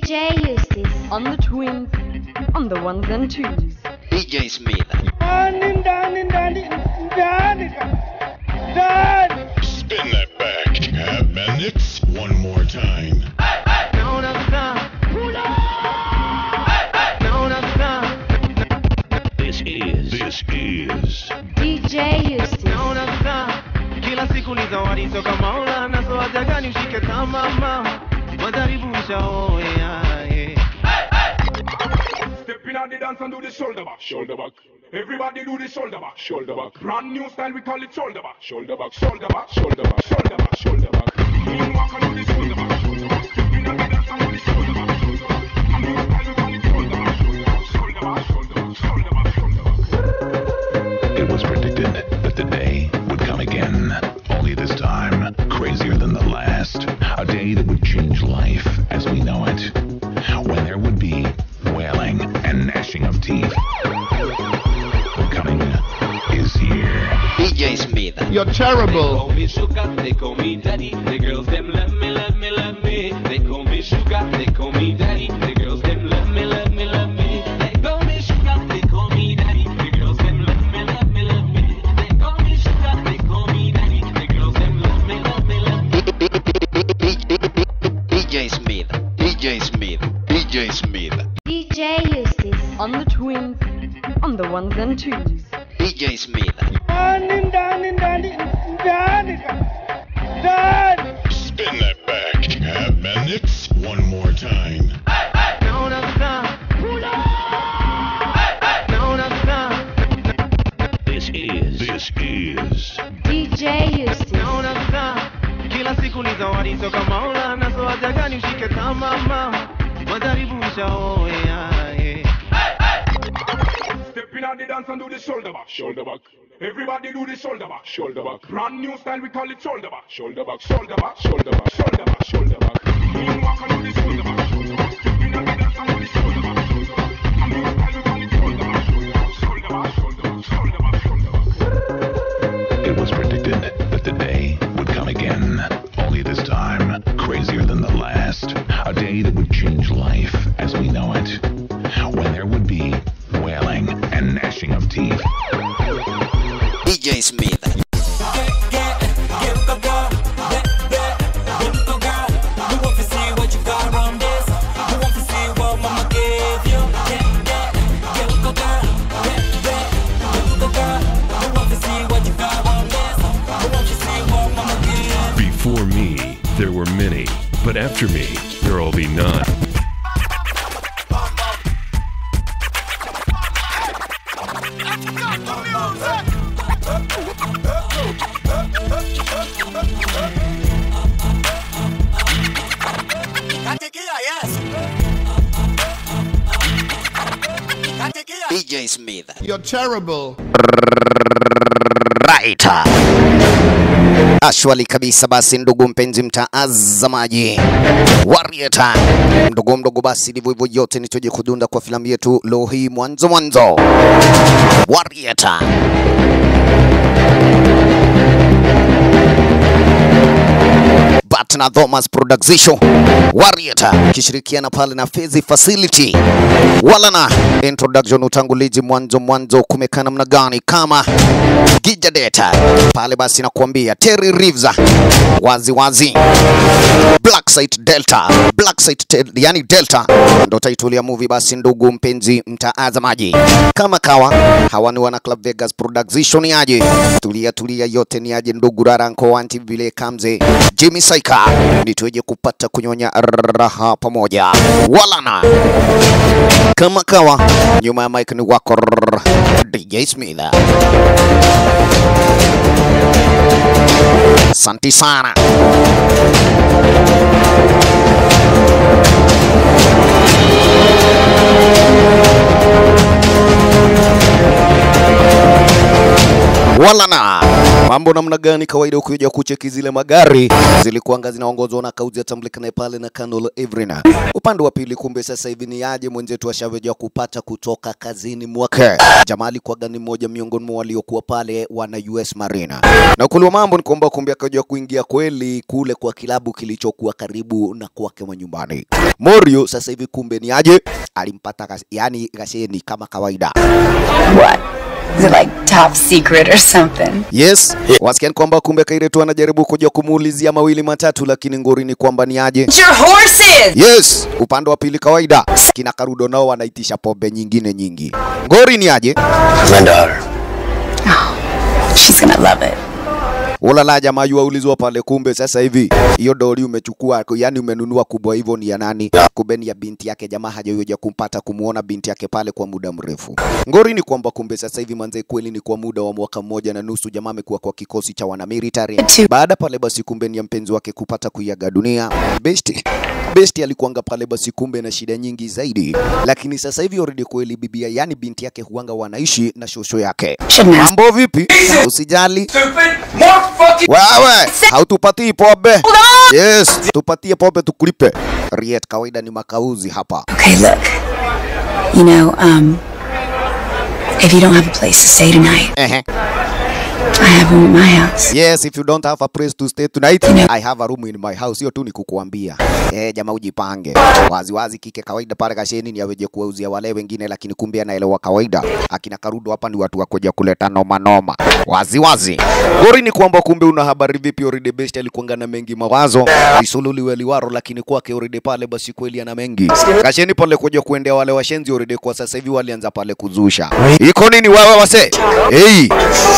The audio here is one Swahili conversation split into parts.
DJ Eustace. on the twins, on the ones and twos. DJ Smith. ndani ndani ndani ndani ndani Spin that back, Cab Bandits. One more time. This is. This is. DJ Eustace. kila siku ni zawadi toka maulana so haja gani ushike tamama majaribu ushaoea eh. Step in at the dance and do the shoulder back, shoulder back. Everybody do the shoulder back, shoulder back. Brand new style, we call it shoulder back, shoulder back, shoulder back, shoulder back, shoulder back, shoulder back. Moonwalk and do the shoulder back, shoulder back. Step in at the dance and do the shoulder back, shoulder back. And new style, we call it shoulder back, shoulder back, shoulder back, shoulder back, shoulder back, shoulder back. It was predicted that the day would come again. Only this time, crazier than the last. A day that would change life as we know it. When there would be wailing and gnashing of teeth. The coming is here. DJ Smith. You're terrible. call me sugar, they call me daddy. The girls them love me, love me, love me. They call me sugar, they call me daddy. The girls them love me, love me, love me. They call me sugar, they call me daddy. The girls them love me, love me, love me. They call me sugar, they call me daddy. The girls them love me, love me, love me. DJ Smith. DJ Smith. DJ Smith. DJ Eustace. On the twins, on the ones and twos. DJ Smith. ndani ndani ndani ndani ndani Spin that back, Cab Bandits. One more time. Naona vita. Naona vita. This is. This is. DJ Eustace. naona vita kila siku ni zawadi toka maulana so haja gani ushike tamama majaribu ushaoea eh. Step in at the dance and do the shoulder back, shoulder back. Everybody do the shoulder back, shoulder back. Brand new style, we call it shoulder back, shoulder back, shoulder back, shoulder back, shoulder back, shoulder back. Moonwalk and do the shoulder back, shoulder back. Step in at the dance and do the shoulder back, shoulder back. And new style, we call it shoulder back, shoulder back, shoulder back, shoulder back, shoulder back, shoulder back. It was predicted that the day would come again. Only this time, crazier than the last. A day that would change life as we know it. When there would be wailing and gnashing of teeth. DJ Smith. Before me, there were many, but after me, there will be none. DJ Smith. You're terrible. Right. Ashwali kabisa basi ndugu mpenzi mtaazamaji Warrior mdogo mdogo basi ndivyo hivyo yote nitoje kudunda kwa filamu yetu leo hii mwanzo mwanzo Warrior Batna Thomas Production Warrior kishirikiana pale na Fezi Facility wala na introduction utangulizi mwanzo mwanzo kumekaa namna gani kama Gija Data pale basi nakuambia Terry Reeves wazi wazi Black Site Delta Black Site te, yani Delta ndo title ya movie basi ndugu mpenzi mtaazamaji kama kawa hawa ni wana Club Vegas Production ni aje tulia tulia yote ni aje ndugu raranko anti vile kamze Jimmy Saika ni tueje kupata kunyonya raha pamoja walana kama kawa nyuma ya mic ni wako DJ Smith Asante sana. wala na mambo mambo namna gani? Kawaida ukija kucheki zile magari zilikuanga zinaongozwa na kauzi atambulika naye pale na Colonel Evrina. Upande wa pili, kumbe sasa hivi ni aje mwenzetu ashaweja kupata kutoka kazini mwake. Jamaa alikuwaga ni mmoja miongoni mwa waliokuwa pale wana US Marine, na ukweli wa mambo ni kwamba kumbe akaja kuingia kweli kule kwa kilabu kilichokuwa karibu na kwake nyumbani. Morio sasa hivi kumbe ni aje alimpata gas, yani gasheni kama kawaida. What? Is it like top secret or something? Yes, wasikia ni kwamba kumbe Kairetu anajaribu kuja kumuulizia mawili matatu, lakini ngori ni kwamba ni aje. It's your horses! Yes, upande wa pili kawaida kina Karudo nao wanaitisha pombe nyingine nyingi. Ngori ni aje. My daughter. She's gonna love it. Ulala jamaa yu aulizwa pale, kumbe sasa hivi hiyo dori umechukua, yani umenunua kubwa hivyo ni ya nani? Kumbe ni ya binti yake. Jamaa hajaweja kumpata kumuona binti yake pale kwa muda mrefu. Ngori ni kwamba kumbe sasa hivi manze, kweli ni kwa muda wa mwaka mmoja na nusu jamaa amekuwa kwa kikosi cha wana military. Baada pale basi, kumbe ni ya mpenzi wake kupata kuiaga dunia. Besti Besti alikuanga pale basi, kumbe na shida nyingi zaidi, lakini sasa hivi already kweli bibia, yani binti yake huanga wanaishi na shosho yake. Mambo vipi? Usijali wewe, hautupatii pombe? Yes, tupatie pombe tukulipe. Riet, kawaida ni makauzi hapa. Okay, look. You know, um, if you don't have a place to stay tonight, Ehe. I have room at my house. Yes, if you don't have a place to stay tonight, I have a room in my house. Hiyo tu ni kukuambia. Eh, jamaa ujipange. Wazi wazi kike kawaida pale kasheni ni aweje kuwauzia wale wengine, lakini kumbe anaelewa kawaida. Akina Karudo hapa ni watu wakuja kuleta noma noma. Wazi wazi. Gori ni kwamba kumbe una habari vipi? Already best alikuanga na mengi mawazo. Isululiwe liwaro, lakini kwake already pale basi kweli ana mengi. Kasheni pale kuja kuendea wale washenzi already kwa sasa hivi walianza pale kuzusha. Iko nini wewe wase? Hey.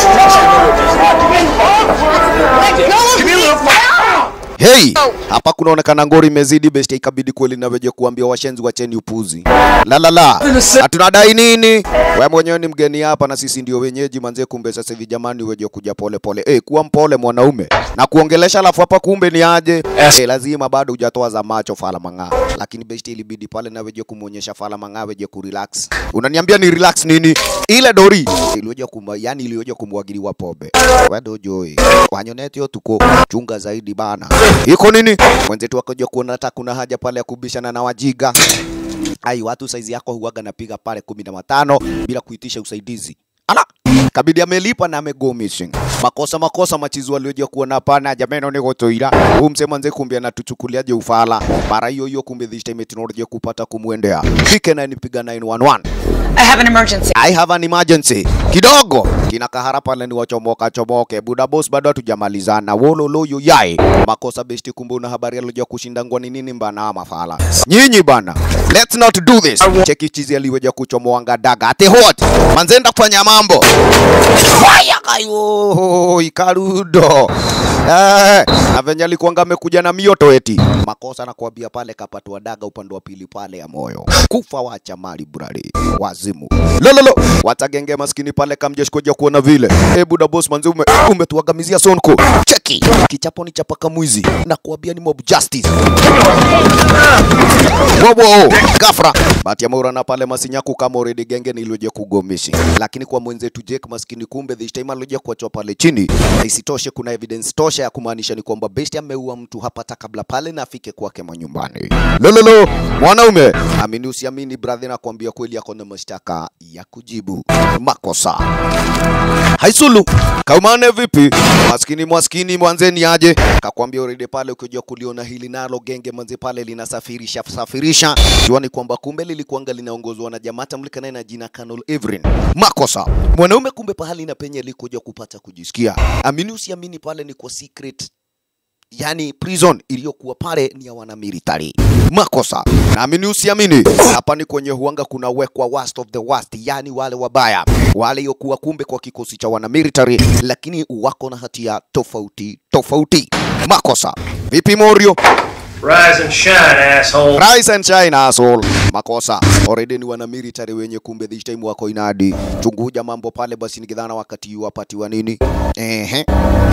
Hey, hapa kunaonekana ngori imezidi besti, ikabidi kweli naweje kuambia washenzi wacheni upuzi. La la la, hatunadai nini? Wewe mwenyewe ni mgeni hapa na sisi ndio wenyeji manze. Kumbe sasa hivi jamani, weje kuja pole pole. Eh, kuwa mpole mwanaume na kuongelesha, alafu hapa kumbe ni aje? Eh, lazima bado hujatoa za macho fala mang'aa, lakini besti ilibidi pale na weje kumuonyesha fala mang'aa weje kurelax. Unaniambia ni relax nini? Ile dori iliyoja kuma, yani iliyoja kumwagiliwa pombe. Wewe dojoi wanyoneti yo tuko chunga zaidi bana. Iko nini? Mwenzetu akaja kuona hata kuna haja pale ya kubishana na wajiga. Ai, watu saizi yako huaga napiga pale kumi na matano bila kuitisha usaidizi. Ala, kabidi amelipa na amego missing. Makosa makosa machizi walioja kuona hapana jameno ni gotoira. Huu msema nze kumbe anatuchukuliaje ufala. Mara hiyo hiyo kumbe this time teknolojia kupata kumwendea. Fike na nipiga 911. I have an emergency. I have an emergency. Kidogo kina kahara pale ni wachomoka chomoke. Buda boss bado hatujamalizana. Wololo yo yai. Makosa besti kumbe una habari alioja kushinda ngwani nini mbana ama fala. Nyinyi bana. Let's not do this. Cheki chizi aliweja kuchomoanga daga. Ate hot. Manzenda kufanya mambo. Fire kayo. Ikarudo. Eh, na venye alikuanga amekuja na mioto eti. Makosa na kuambia pale kapatwa daga upande wa pili pale ya moyo. Kufa wacha mali brali. Wazimu. Lololo. Watagenge maskini pale kamjeshi kuja kuona vile. Eh, buda boss manzi ume, umetuagamizia sonko. Cheki. Kichapo ni chapaka mwizi. Na kuambia ni mob justice. Wowo. Gafra. Bahati ya Maura na pale masinyaku kama already genge nilioje kugomishi. Lakini kwa mwenzetu Jake maskini kumbe this time alioje kuachwa pale chini. Na isitoshe kuna evidence tosha ya kumaanisha ni kwamba Besti ameua mtu hapa hata kabla pale na afike kwake manyumbani. Lololo. Mwanaume. Amini usiamini brother na kuambia kweli yako na mashtaka ya kujibu makosa. Haisulu. Kaumane vipi? Maskini maskini mwanzeni aje. Kakwambia already pale ukijua kuliona hili nalo genge manze pale linasafirisha safirisha. Jua ni kwamba kumbe lilikuanga linaongozwa na jamaa tamlika naye na jina Colonel Evrin. Makosa. Mwanaume kumbe pahali na penye alikuja kupata kujisikia. Amini usiamini pale ni kwa secret yani prison iliyokuwa pale ni ya wana military. Makosa. Naamini usiamini, hapa ni kwenye huanga kuna wekwa worst of the worst, yani wale wabaya wale yokuwa kumbe kwa kikosi cha wana military, lakini wako na hatia tofauti tofauti. Makosa. Vipi Morio? Rise and shine, asshole. Rise and shine asshole. makosa already ni wana military wenye kumbe this time wako inadi chunguja mambo pale basi nikidhana wakati yu wapatiwa nini ehe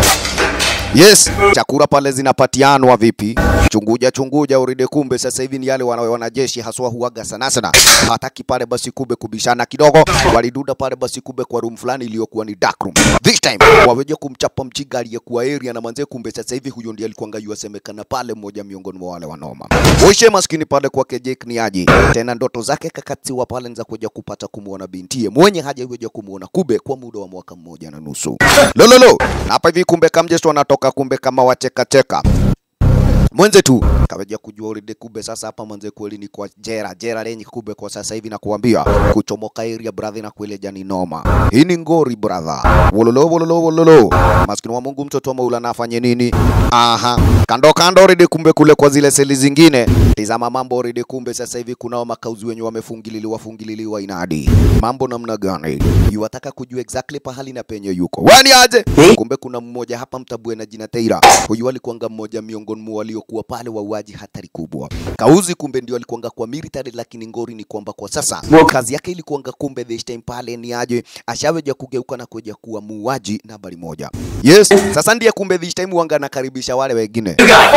Yes, chakula pale zinapatianwa vipi? Chunguja chunguja uride, kumbe sasa hivi ni yale wana, wanajeshi haswa huaga sana sana, hataki pale basi kumbe kubishana kidogo, waliduda pale basi kumbe kwa room fulani iliyokuwa ni dark room. This time waweje kumchapa mchiga aliyekuwa area na manze, kumbe sasa hivi huyo ndiye alikuwa ngayua semekana pale, mmoja miongoni mwa wale wanoma. Uishe maskini pale kwake Jake ni aje tena, ndoto zake kakatiwa pale za kuja kupata kumuona bintie mwenye haja iweje kumuona kube kwa muda wa mwaka mmoja na nusu. Lololo na hapa hivi kumbe kamjesto anatoka kumbe kama wachekacheka mwenze tu kaweja kujua already kube sasa hapa mwenze kweli ni kwa jera jera lenye kube kwa sasa hivi na kuambia kuchomoka area brother na kueleja ni noma hii ni ngori brother wololo wololo wololo maskini wa Mungu mtoto wa Maulana afanye nini aha kando kando already kumbe kule kwa zile seli zingine tizama mambo already kumbe sasa hivi kunao makauzi wenye wamefungililiwa fungililiwa inadi mambo namna gani yuwataka kujua exactly pahali na penye yuko wani aje kumbe kuna mmoja hapa mtabue na jina Teira huyu alikuanga mmoja miongoni mwa waliokuwa pale wauaji hatari kubwa kauzi kumbe ndio alikuanga kwa military lakini ngori ni kwamba kwa sasa kazi yake ilikuanga kumbe this time pale ni aje ashaweja kugeuka na kuja kuwa muuaji nambari moja yes sasa ndiye kumbe this time wanga anakaribisha wale wengine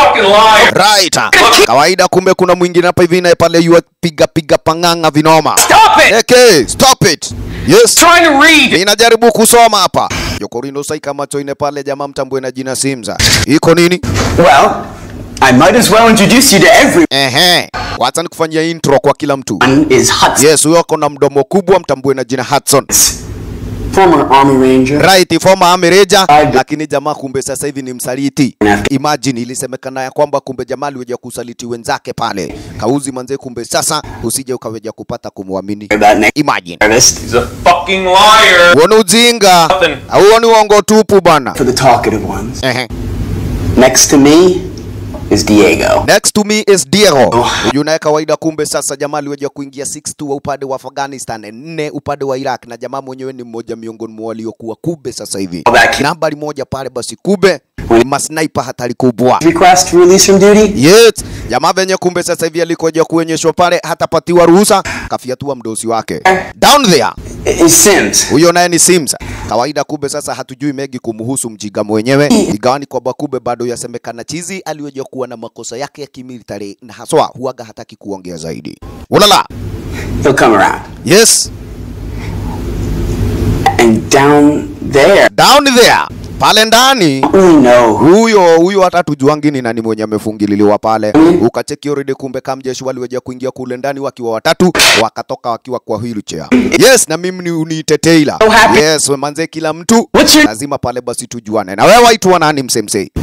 right kawaida kumbe kuna mwingine hapa hivi naye pale yua piga piga panganga vinoma Stop it! okay stop it yes Trying to read. ninajaribu kusoma hapa Jokorino saika macho ine pale jamaa mtambue na jina Simza iko nini Well, I might as well introduce you to everyone. ehe wacha nikufanyia intro kwa kila mtu Is Hudson, yes huyo ako na mdomo kubwa mtambue na jina Hudson former Army Ranger. right former army ranger lakini jamaa kumbe sasa hivi ni msaliti imagine ilisemekana ya kwamba kumbe jamaa aliweja kusaliti wenzake pale kauzi manze kumbe sasa usije ukaweja kupata kumwamini That next imagine artist He's a fucking liar. huo ni ujinga huo ni uongo tupu bana for the talkative ones. ehe Next to me is Diego. Next to me is Diego. Huyu naye kawaida, kumbe sasa jamaa aliweja kuingia 6-2 wa upande wa Afghanistan, nne upande wa Iraq, na jamaa mwenyewe ni mmoja miongoni mwa waliokuwa kube sasa hivi nambari moja pale. Basi kube masniper hatari kubwa. Request to release from duty? Yes, jamaa venye kumbe sasa hivi alikoja kuonyeshwa pale, hatapatiwa ruhusa, kafiatua mdosi wake down there. Is Sims. Huyo naye ni Sims. Kawaida kube sasa hatujui mengi kumhusu mjiga mwenyewe, igawani kwamba kube bado yasemekana chizi aliweja kuwa na makosa yake ya kimilitary na haswa huaga hataki kuongea zaidi. Ulala. He'll come around. Yes, And down there, down there. Pale ndani we know huyo huyo hata tujuangi ni nani mwenye amefungililiwa pale. Ukacheki already, kumbe kamjeshi waliweja kuingia kule ndani wakiwa watatu, wakatoka wakiwa kwa wheelchair. Yes, na mimi ni uniite Taylor. Yes, we manze, kila mtu What's your- lazima pale basi tujuane. Na wewe waitwa nani msemse?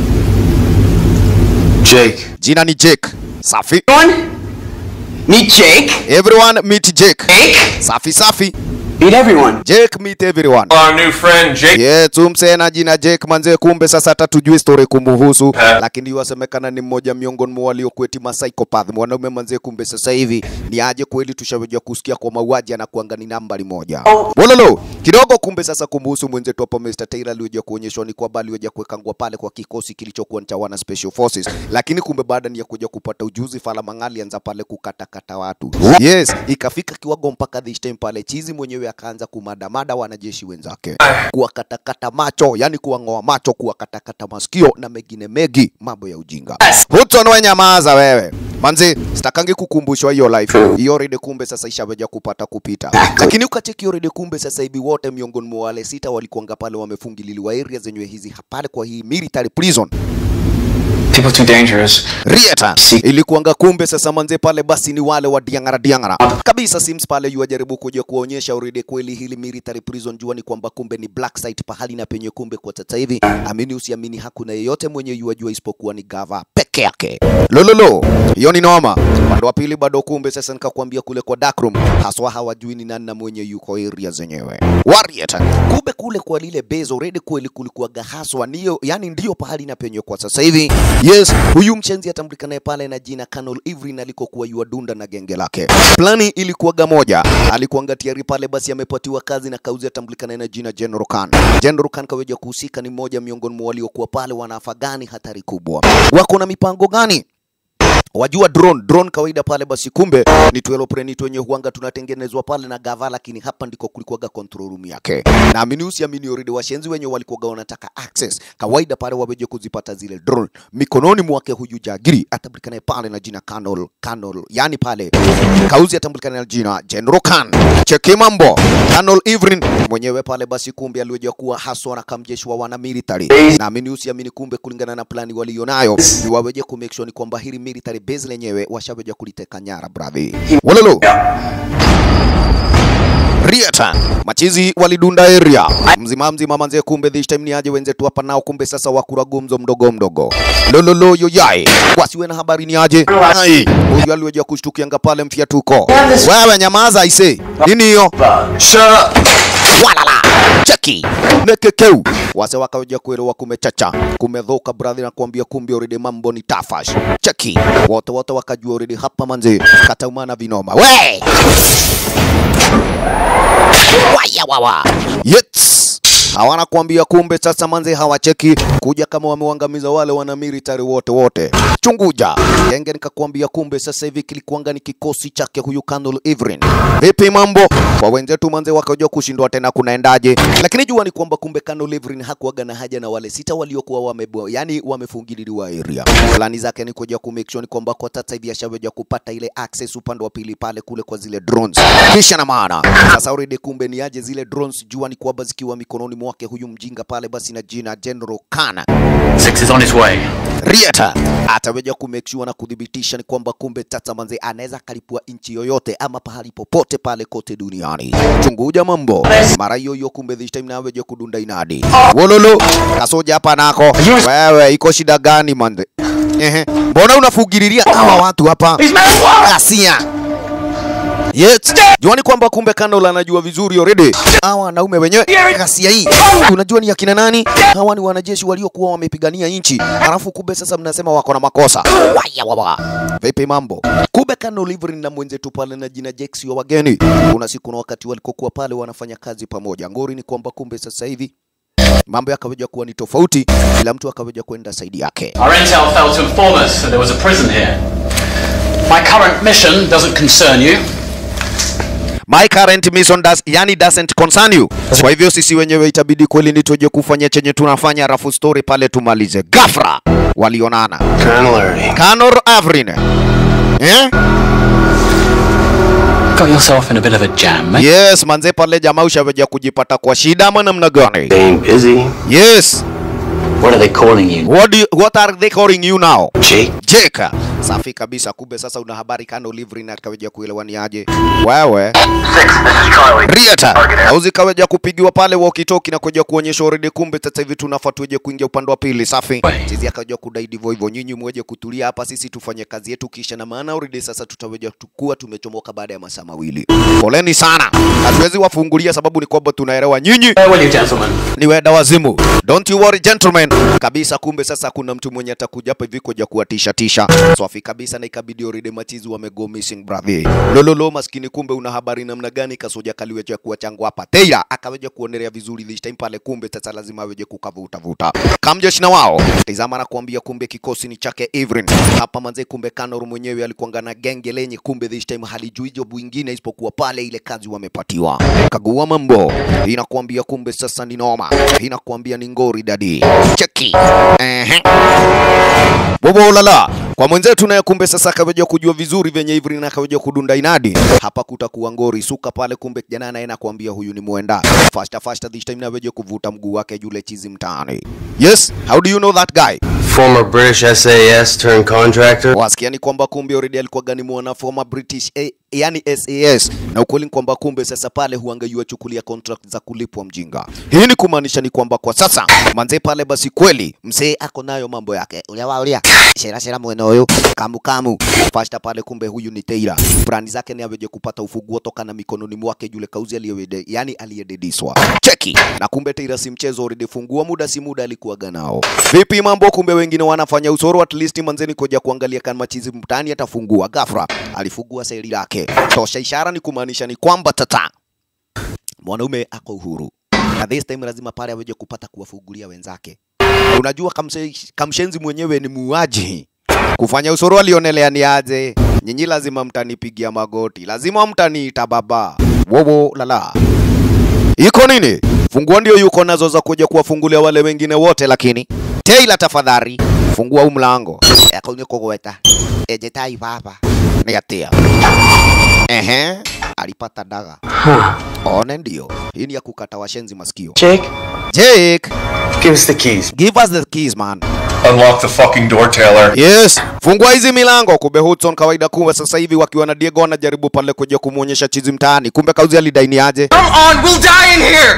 Jake. Jina ni Jake. Safi. one. Meet Jake. Everyone meet Jake. Jake. Safi safi. Meet everyone. Jake meet everyone. Our new friend Jake. Yeah, tumse na jina Jake manze, kumbe sasa hata tujui story kumuhusu, lakini yuasemekana ni mmoja miongoni mwa waliokueti ma psychopath mwanaume manze, kumbe sasa hivi ni aje kweli, tushawejwa kusikia kwa mauaji anakuanga ni nambari moja bololo kidogo. Kumbe sasa kumuhusu mwenzetu hapa Mr. Taylor aliweja kuonyeshwa ni kwamba aliweja kuwekangwa pale kwa kikosi kilichokuwa ni cha wana special forces, lakini kumbe baada ni ya kuja kupata ujuzi, Fala Mangali anza pale kukatakata watu. Yes, ikafika kiwango mpaka this time pale chizi mwenyewe akaanza kumadamada wanajeshi wenzake, kuwakatakata macho, yani kuwang'oa macho, kuwakatakata masikio na mengine mengi, mambo ya ujinga. Hudson, we nyamaza wewe manzi, sitakangi kukumbushwa hiyo life hiyo rede, kumbe sasa ishaweja kupata kupita, lakini ukacheki hiyo rede, kumbe sasa hivi wote miongoni mwa wale sita walikuanga pale wamefungililiwa area zenyewe hizi pale kwa hii military prison People too dangerous. Rieta ilikuanga kumbe sasa manze pale basi ni wale wa diangara diangara kabisa. Sims pale yuajaribu kuja kuonyesha urede kweli hili military prison, jua ni kwamba kumbe ni black site pahali na penye kumbe kwa sasa hivi, amini usiamini, hakuna yeyote mwenye yuajua isipokuwa ni gava peke yake. Lololo, hiyo ni noma. Upande wa pili bado kumbe sasa nikakwambia kule kwa dark room, haswa hawajui ni nani na mwenye yuko area zenyewe. Warrior kumbe kule kwa lile base already kweli kulikuwa gahaswa niyo, yani ndio pahali na penye kwa sasa hivi. Yes, huyu mchenzi atambulikanaye pale na jina Colonel Ivrin alikokuwa yuadunda na genge lake. Plani ilikuwaga moja, alikuanga tayari pale basi amepatiwa kazi na kauzi atambulikanaye na jina General Khan. General Khan kaweja kuhusika, ni mmoja miongoni mwa waliokuwa pale wanaafagani hatari kubwa. Wako na mipango gani? wajua drone drone kawaida pale basi kumbe ni tuelopreni wenye huanga tunatengenezwa pale na gava lakini hapa ndiko kulikuwaga control room yake naamini usiamini already washenzi wenye walikuwaga wanataka access kawaida pale waweje kuzipata zile drone mikononi mwake huyu jagiri atambulikanaye pale na jina Colonel Colonel yani pale kauzi atambulikana na jina General Khan cheki mambo Colonel Ivrin mwenyewe pale basi kumbe aliweja kuwa haswa na kamjeshi wa wana military naamini usiamini kumbe kulingana na plani walionayo ni waweje ku make sure ni kwamba hili military base lenyewe washaweja kuliteka nyara bravi walolo Riata machizi walidunda area mzima mzima manze, kumbe this time ni aje wenzetu hapa nao, kumbe sasa wakura gumzo mdogo mdogo lololo yoyai wasiwe na habari ni aje ai huyu aliweja kushtukianga pale mfiatuko wewe nyamaza aise nini hiyo walala cheki nekekeu wase wakaweja kuelewa kumechacha kumedhoka brother na kuambia kumbe already mambo ni tafash cheki wote wote wakajua already hapa manze kataumana vinoma we waya wawa Yets. hawana kuambia kumbe sasa manze hawacheki kuja kama wamewangamiza wale wana military wote wote chunguja genge nikakwambia kumbe sasa hivi kilikuanga ni kikosi chake huyu Colonel Ivrin vipi mambo kwa wenzetu manze wakajua kushindwa tena kunaendaje lakini jua ni kwamba kumbe Colonel Ivrin hakuaga na haja na wale sita waliokuwa wamebo yani wamefungililiwa area plani zake ni kuja ku make sure ni kwamba kwa sasa hivi ashaweja kupata ile access upande wa pili pale kule kwa zile drones kisha na maana sasa already kumbe ni aje zile drones jua ni kwamba zikiwa mikononi mwake huyu mjinga pale basi na jina General Kana Six is on his way. Riata ataweja ku make sure na kudhibitisha ni kwamba kumbe Tata Manze anaweza kalipua nchi yoyote ama pahali popote pale kote duniani. Chunguja mambo mara hiyo hiyo, kumbe this time naweja kudunda inadi wololo kasoja hapa nako wewe, iko shida gani manze? Ehe, mbona unafugililia hawa watu hapa? Asia Yes. Juani kwamba kumbe Kandol anajua vizuri already. Hawa wanaume wenyewe ghasia hii. Unajua ni akina nani? Hawa ni wanajeshi waliokuwa wamepigania nchi. Alafu kumbe sasa mnasema wako na makosa. Waya wawa. Vipi mambo? Kumbe Kandol Ivrin na mwenzetu pale na jina Jex wa wageni. Kuna siku na wakati walikokuwa pale wanafanya kazi pamoja. Ngori ni kwamba kumbe sasa hivi mambo yakaweja kuwa ni tofauti, kila mtu akaweja kwenda saidi yake. Our intel failed to inform us that there was a prison here. My current mission doesn't concern you. My current mission does, yani doesn't concern you. Kwa hivyo sisi wenyewe itabidi kweli ni tuje kufanya chenye tunafanya, rafu story pale tumalize. Gafra walionana Colonel Colonel Avrin eh? Got yourself in a bit of a jam, mate. Yes, manze pale jamaa ushaweja kujipata kwa shida ama namna gani? Staying busy. Yes. What are they calling you? What, do you, what are they calling you now? Jake. Jake. Safi kabisa, kumbe sasa una habari Colonel Ivrin akaweja kuelewa ni aje. Wewe Riata auzi kaweja kupigiwa pale walkie-talkie na kuja kuonyesha already, kumbe sasa hivi tunafaa tuje kuingia upande wa pili. Safi, sisi akaja kudai ndivyo hivyo, nyinyi mweje kutulia hapa, sisi tufanye kazi yetu kisha, na maana already sasa tutaweja tukua tumechomoka baada ya masaa mawili. Poleni sana, hatuwezi wafungulia sababu ni kwamba tunaelewa nyinyi Farewell, you gentlemen. ni wenda wazimu. Don't you worry gentlemen. Kabisa, kumbe sasa kuna mtu mwenye atakuja hapa hivi kuja kuwatisha tisha. Swafi kabisa, na ikabidi already machizi wamego missing brother. Lololo maskini, kumbe una habari namna gani? Kasoja kaliweja kuwa changu hapa. Teira akaweja kuonelea vizuri this time pale, kumbe sasa lazima aweje kukavuta vuta. Kamjeshi na wao tizama na kuambia, kumbe kikosi ni chake Ivrin hapa manze. Kumbe Kanor mwenyewe alikuanga na genge lenye, kumbe this time halijui job wingine isipokuwa pale ile kazi wamepatiwa. Kagua mambo inakuambia, kumbe sasa ni noma, inakuambia ni ngori dadi. Cheki ehe, bobo lala kwa mwenzetu naye, kumbe sasa akaweja kujua vizuri venye Ivrin na akaweja kudunda inadi hapa, kutakuwa ngori suka pale. Kumbe kijana naye nakwambia huyu ni mwenda fasta fasta, this time naweja kuvuta mguu wake yule chizi mtaani. Yes, how do you know that guy? Former British SAS turned contractor. Wasikia ni kwamba kumbe already alikuwa gani mwana former British eh, yani SAS, na ukweli ni kwamba kumbe sasa pale huangaiwa chukulia contract za kulipwa mjinga. Hii ni kumaanisha ni kwamba kwa sasa manze pale basi kweli mzee ako nayo mambo yake ulia wa ulia shera shera mwene huyu kamu kamu fasta pale, kumbe huyu ni Teira. Brand zake ni aweje kupata ufunguo toka na mikononi mwake yule kauzi aliyewede, yani aliyedediswa. Cheki na kumbe Teira si mchezo, already fungua muda si muda alikuwa ganao. Vipi mambo? Kumbe wengine wanafanya usoro, at least manzeni koja kuangalia kama machizi mtani atafungua. Ghafla alifungua seli lake, tosha ishara ni kumaanisha ni kwamba tata mwanaume ako uhuru, na this time lazima pale aweje kupata kuwafungulia wenzake. Unajua kamse, kamshenzi mwenyewe ni muuaji kufanya usoro alionelea ni aje nyinyi lazima mtanipigia magoti lazima mtaniita baba wowo lala iko nini fungua ndio yuko nazo za kuja kuwafungulia wale wengine wote lakini Taylor tafadhali fungua huu mlango yakonie kugweta ejetai baba ni atia ehe alipata daga one ndio hii ni ya kukata washenzi masikio Jake, Jake give us the keys. give us the keys man Unlock the fucking door, Taylor. Yes, fungua hizi milango. Kumbe Hudson kawaida, kumbe sasa hivi wakiwa na Diego wanajaribu pale kuja kumuonyesha chizi mtaani, kumbe kauzi alidaini aje? Come on, we'll die in here.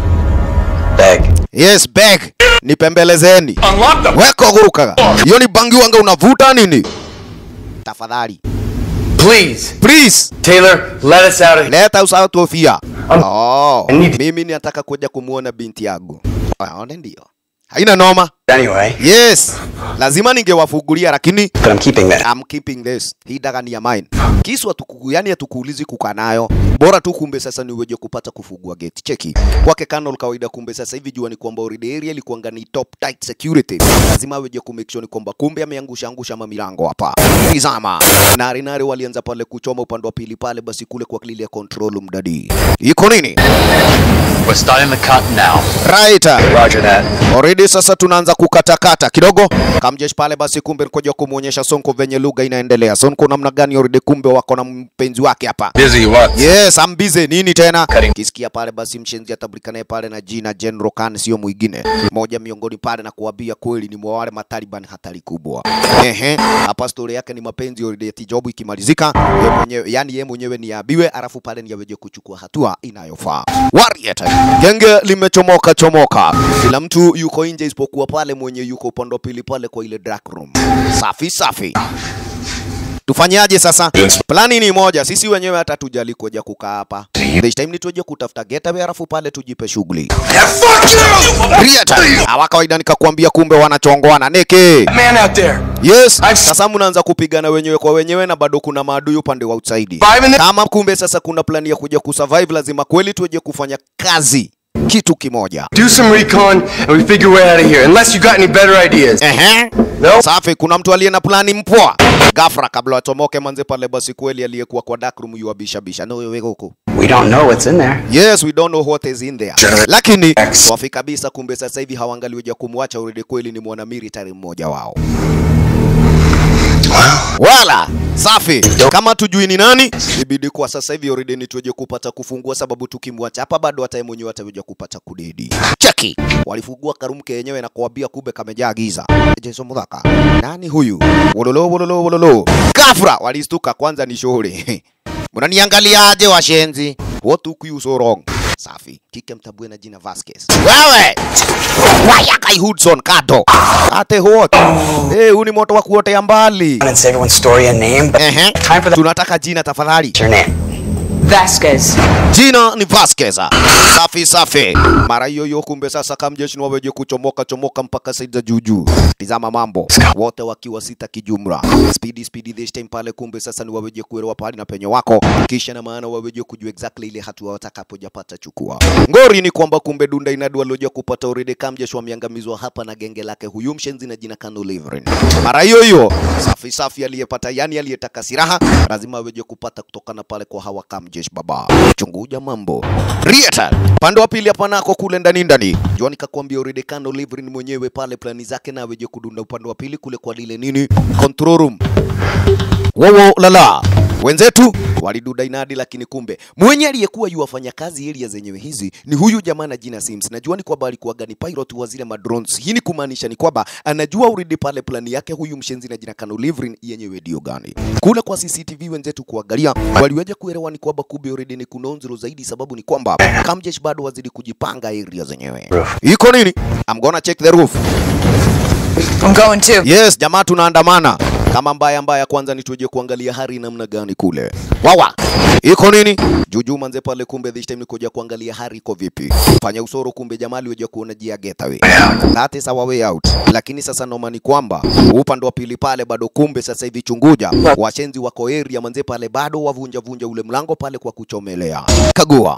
Bag. Yes, bag nipembelezeni, Unlock the weko gurukaga. Hiyo ni bangi wanga unavuta nini? Tafadhali Please. please, Taylor, let us out of here. leta usauti ofia. Oh, I need- mimi nataka kuja kumuona binti yangu. Aone ndio, haina noma. Anyway, Yes, lazima ningewafungulia lakini but I'm keeping that. I'm keeping this. Hii daga ni ya mine. Kisu hatuku, yani hatukuulizi kukaa nayo. Bora tu kumbe sasa ni uweje kupata kufungua gate. Cheki. Kwake Colonel kawaida kumbe sasa hivi jua ni kwamba already area ilikuwa ni top tight security. Lazima aweje ku make sure ni kwamba kumbe ameangusha angusha mamilango hapa. Tizama. Nari nari walianza pale kuchoma upande wa pili pale basi kule kwa clear control mdadi. Iko nini? We're starting the cut now. Right. Roger that. Already sasa tunaanza kukatakata kidogo. Kamjesh pale basi kumbe nikoja kumuonyesha Sonko venye lugha inaendelea. Sonko namna gani already kumbe wako na mpenzi wake hapa. Busy what? Yes, I'm busy. Nini tena? Kisikia pale basi mshenzi atabulika naye pale na jina General Khan sio mwingine. Moja miongoni pale na kuambia kweli ni mwa wale mataliban hatari kubwa. Ehe, hapa story yake ni mapenzi already eti job ikimalizika, yeye mwenyewe yani yeye mwenyewe ni abiwe alafu pale ni aweje kuchukua hatua inayofaa. Warrior genge limechomoka chomoka. Kila mtu yuko nje isipokuwa pale mwenye yuko upande wa pili pale kwa ile dark room. Safi safi. Tufanyaje sasa? Plani ni moja, sisi wenyewe hata tujali kuja kukaa hapa. This time ni tuje kutafuta getaway alafu pale tujipe shughuli. Riata. Hawa kawaida nikakwambia kumbe wanachongoana neke. Man out there. Yes, sasa mnaanza kupigana wenyewe kwa wenyewe na bado kuna maadui upande wa outside. Kama kumbe sasa kuna plani ya kuja kusurvive, lazima kweli tuje kufanya kazi kitu kimoja. Do some recon and we figure a way out of here. Unless you got any better ideas. Ehe. No. Safi, kuna mtu aliye na plani mpwa. Gafra kabla watomoke manze pale basi kweli aliyekuwa kwa dark room yuabisha bisha. No wewe huko. We don't know what's in there. Yes, we don't know what is in there. Lakini swafi kabisa, kumbe sasa hivi hawangaliweja kumwacha already, kweli ni mwana military mmoja wao. Wala safi, kama tujui ni nani, ibidi kwa sasa hivi already ni tuje kupata kufungua, sababu tukimwacha hapa bado hata yeye mwenyewe ataweja kupata kudedi. Cheki, walifungua karumke yenyewe na kuambia kumbe kamejaa giza. Jesu mudhaka, nani huyu? Wololo wololo wololo, kafra walistuka kwanza, ni shughuli Mnaniangaliaje washenzi? What took you so wrong? Safi. Kike mtabue na jina Vasquez. Wewe! Wayakai Hudson Kato. Ate what? Eh, huu ni moto wa kuotea mbali. And say everyone's story and name. But Ehe. time for that. Tunataka jina tafadhali. What's your name? Vasquez. Jina ni Vasquez. Safi safi. Mara hiyo hiyo kumbe sasa kamjeshi ni waweje kuchomoka chomoka mpaka saidi za juujuu. Tizama mambo. Wote wakiwa sita kijumla. Speedy speedy this time pale kumbe sasa ni waweje kuelewa pahali na penye wako. Kisha na maana waweje kujua exactly ile hatua watakapojapata chukua. Ngori ni kwamba kumbe dunda inadu walioja kupata already kamjeshi wameangamizwa hapa na genge lake huyu mshenzi na jina Kano Livrin. Mara hiyo hiyo safi safi aliyepata yani aliyetaka silaha lazima aweje kupata kutokana pale kwa hawa kamjeshi baba. Chunguja mambo. Rieta. Pande wa pili hapa nako kule ndani ndani. Jua nikakwambia already Kano Livrin mwenyewe pale plani zake na aweje kudunda upande wa pili kule kwa lile nini control room. Wowo lala. Wenzetu waliduda inadi, lakini kumbe mwenye aliyekuwa yuwafanya kazi area zenyewe hizi ni huyu jamaa na jina Sims. Najua ni kwamba alikuwa ni pilot wa zile madrones. Hii ni kumaanisha ni kwamba anajua already pale plani yake huyu mshenzi na jina Kano Livrin yenyewe ndio gani. Kule kwa CCTV wenzetu kuangalia waliweja kuelewa ni kwamba kumbe already ni kunonzero zaidi, sababu ni kwamba Kamjesh bado wazidi kujipanga area zenyewe. Iko nini? I'm gonna check the roof. I'm going too. Yes, jamaa tunaandamana. Kama mbaya mbaya, kwanza ni tuje kuangalia hali namna gani kule. Wawa. Iko nini? Juju manze pale kumbe this time ni kuja kuangalia hali iko vipi. Fanya usoro kumbe jamaa aliweja kuona jia getaway. That is our way out. Lakini sasa noma ni kwamba upande wa pili pale bado kumbe sasa hivi chunguja. Washenzi wako area manze pale bado wavunja vunja ule mlango pale kwa kuchomelea. Kagua.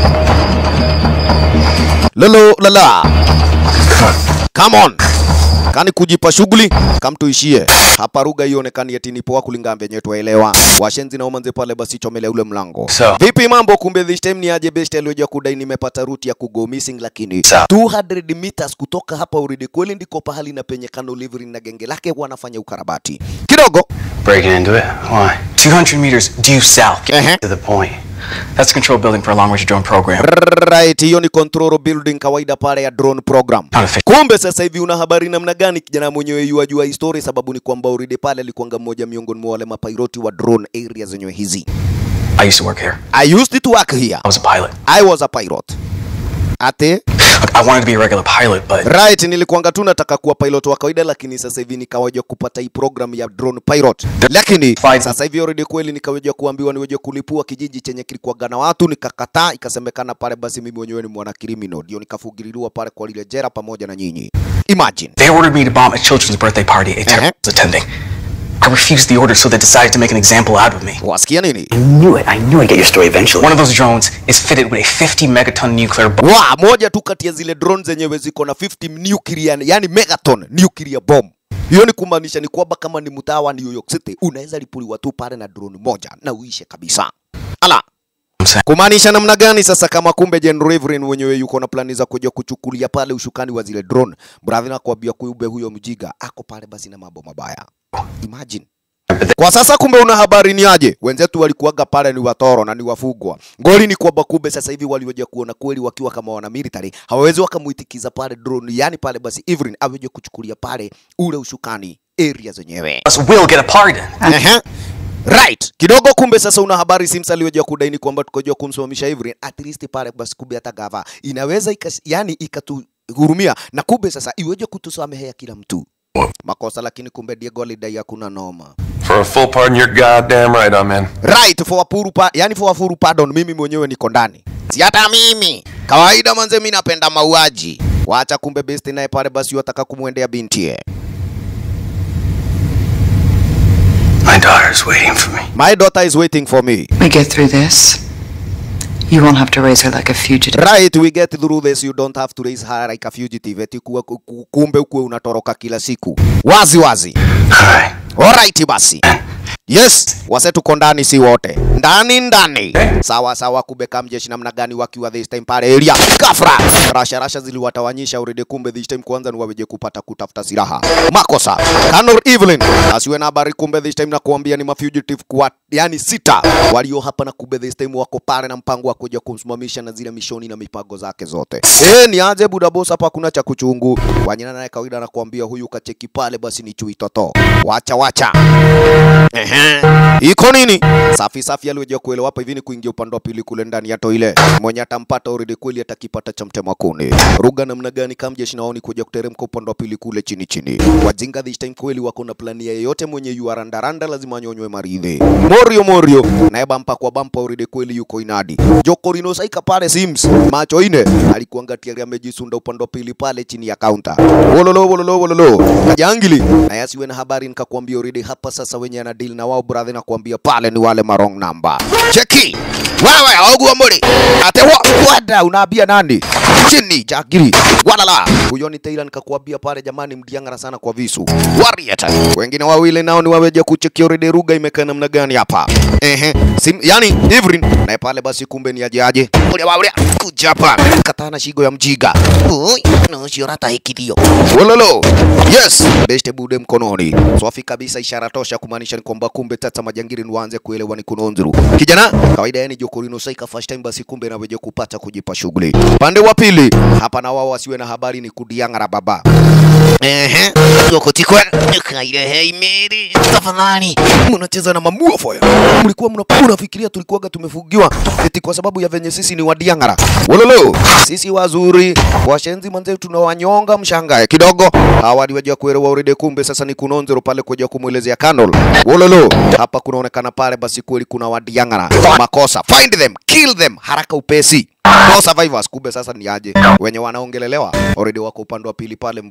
Lolo lala. Come on. kani kujipa shughuli kamtuishie hapa ruga ionekani eti ni poa kulingana venye twaelewa washenzi na umanze pale basi chomele ule mlango So. vipi mambo kumbe this time ni aje best alioja kudai nimepata ruti ya kugo missing lakini So. 200 meters kutoka hapa uridi kweli ndiko pahali na penye kano livery na genge lake wanafanya ukarabati kidogo Breaking into it? Why? 200 meters due south. To the point. That's the control building for a long range drone program. right hiyo ni control building kawaida pale ya drone program kumbe sasa hivi una habari namna gani kijana mwenyewe yuajua histori sababu ni kwamba uridi pale alikuanga mmoja miongoni mwa wale mapiloti wa drone area zenyewe hizi I used to work here. I used to work here. I was a pilot. I was a pilot. Ate? Look, I wanted to be a regular pilot, but Right, nilikuanga tu nataka kuwa pilot wa kawaida lakini sasa hivi nikawaja kupata hii program ya drone pilot. Lakini sasa hivi already kweli nikawaja kuambiwa niweje kulipua kijiji chenye kilikuwaga na watu nikakataa, ikasemekana pale basi mimi mwenyewe ni mwana criminal. Ndio nikafugililiwa pale kwa lile jera pamoja na nyinyi. Imagine. they ordered me to bomb a children's birthday party a terrorist was attending. I refused the order, so they decided to make an example out of me. Wasikia nini? I knew it. I knew I'd get your story eventually. One of those drones is fitted with a 50 megaton nuclear bomb. Wa, moja tu kati ya zile drone zenyewe ziko na 50 nuclear, yani megaton nuclear bomb. Hiyo ni kumaanisha ni kwamba kama ni mtaa wa New York City unaweza lipuliwa tu pale na drone moja na uishe kabisa. Ala, kumaanisha namna gani sasa? Kama kumbe Jen Reverend mwenyewe yuko na plani za kuja kuchukulia pale ushukani wa zile drone, brother, nakwambia kumbe huyo mjiga ako pale basi na mambo mabaya. Imagine. Kwa sasa kumbe una habari ni aje? Wenzetu walikuwaga pale ni watoro na ni wafugwa. Ngoli ni kwamba kumbe sasa hivi walioja kuona kweli wakiwa kama wana military hawawezi wakamuitikiza pale drone, yani pale basi Evelyn aweje kuchukulia pale ule ushukani area zenyewe. Us will get a pardon. Ehe. Right. Kidogo kumbe sasa una habari Sims aliyoja kudaini kwamba tukojua kumsimamisha Evelyn at least pale basi kumbe hata gava inaweza ikas, yani ikatuhurumia na kumbe sasa iweje kutusamehea kila mtu makosa, lakini kumbe Diego alidai hakuna noma. For a full pardon, you're goddamn right I'm in. Right, for a puru pa, yani for a full pardon, mimi mwenyewe niko ndani. Si hata mimi. Kawaida manze mimi napenda mauaji. Wacha kumbe best naye pale basi wataka kumwendea binti My daughter's waiting for me. My daughter is waiting for me. We get through this. You won't have to raise her like a fugitive. Right, we get through this. You don't have to raise her like a fugitive. Eti kuwa, ku- ku- kumbe ukuwe unatoroka kila siku. Wazi wazi. Alright basi. Yes, wase tuko ndani si wote. Ndani ndani. Sawa sawa kubeka mjeshi namna gani wakiwa this time pale area. Kafra. Rasha rasha ziliwatawanyisha already kumbe this time kwanza ni waweje kupata kutafuta silaha. Makosa. Kanor Evelyn. Asiwe na habari kumbe this time na kuambia ni mafugitive kwa yani sita walio hapa na kumbe this time wako pale na mpango wa kuja kumsimamisha na zile mishoni na mipango zake zote. Eh, ni aje buda boss hapa kuna cha kuchungu. Wanyana naye kawaida anakuambia huyu kacheki pale basi ni chui toto. Wacha wacha. Ehe. Iko nini? Safi safi alioja kuelewa hapa hivi ni kuingia upande wa pili kule ndani ya toile. Mwenye atampata already kweli atakipata cha mtema kuni. Ruga namna gani kama jeshi naoni kuja kuteremka upande wa pili kule chini chini. Wajinga this time kweli wako na plani ya yeyote mwenye yu randaranda lazima anyonywe maridhi. Morio Morio naye bampa kwa bampa already kweli yuko inadi. Jokorino saika pale Sims macho ine alikuanga tiari amejisunda upande wa pili pale chini ya counter. Wololo wololo wololo. Kajangili na asiwe na habari nikakwambia already hapa sasa wenye ana deal na wao brother na kuambia pale ni wale marong number. Cheki. Wewe ogua muri. Ate wa wada unaambia nani? Chini jagiri. Walala. Huyo ni Taylor nikakwambia pale jamani mdiangara sana kwa visu. Warrior. Wengine wawili nao ni waweje kucheki already ruga imekaa namna gani hapa. Ehe. Sim, yani Evelyn naye pale basi kumbe ni aje aje. Ule wa ule kuja hapa. Katana shigo ya mjiga. Oi, no shiorata hikidio. Wololo. Yes, beste bude mkononi. Swafi kabisa ishara tosha kumaanisha ni kwamba kumbe tata majangiri ni waanze kuelewa ni kunonzuru. Kijana, kawaida yani Jokorino saika first time basi kumbe na weje kupata kujipa shughuli. Pande wa pili, hapa na wao wasiwe na habari ni kudiangara baba. Ehe, Jokotikwe, kaile hei meri. Tafadhali, mnacheza na mamua foya. Mlikuwa mna- mnafikiria tulikuwaga tumefugiwa eti kwa sababu ya venye sisi ni wadiangara. Wololo, sisi wazuri, washenzi manze tunawanyonga mshangae kidogo. Hawa ni waja kuelewa already kumbe sasa ni kunonzero pale kuja kumwelezea Kanol. Wololo, hapa kunaonekana pale basi kweli kuna wadiangara. Makosa, find them, kill them haraka upesi. No survivors, kumbe sasa ni aje wenye wanaongelelewa already wako upande wa pili pale mvunguni mwa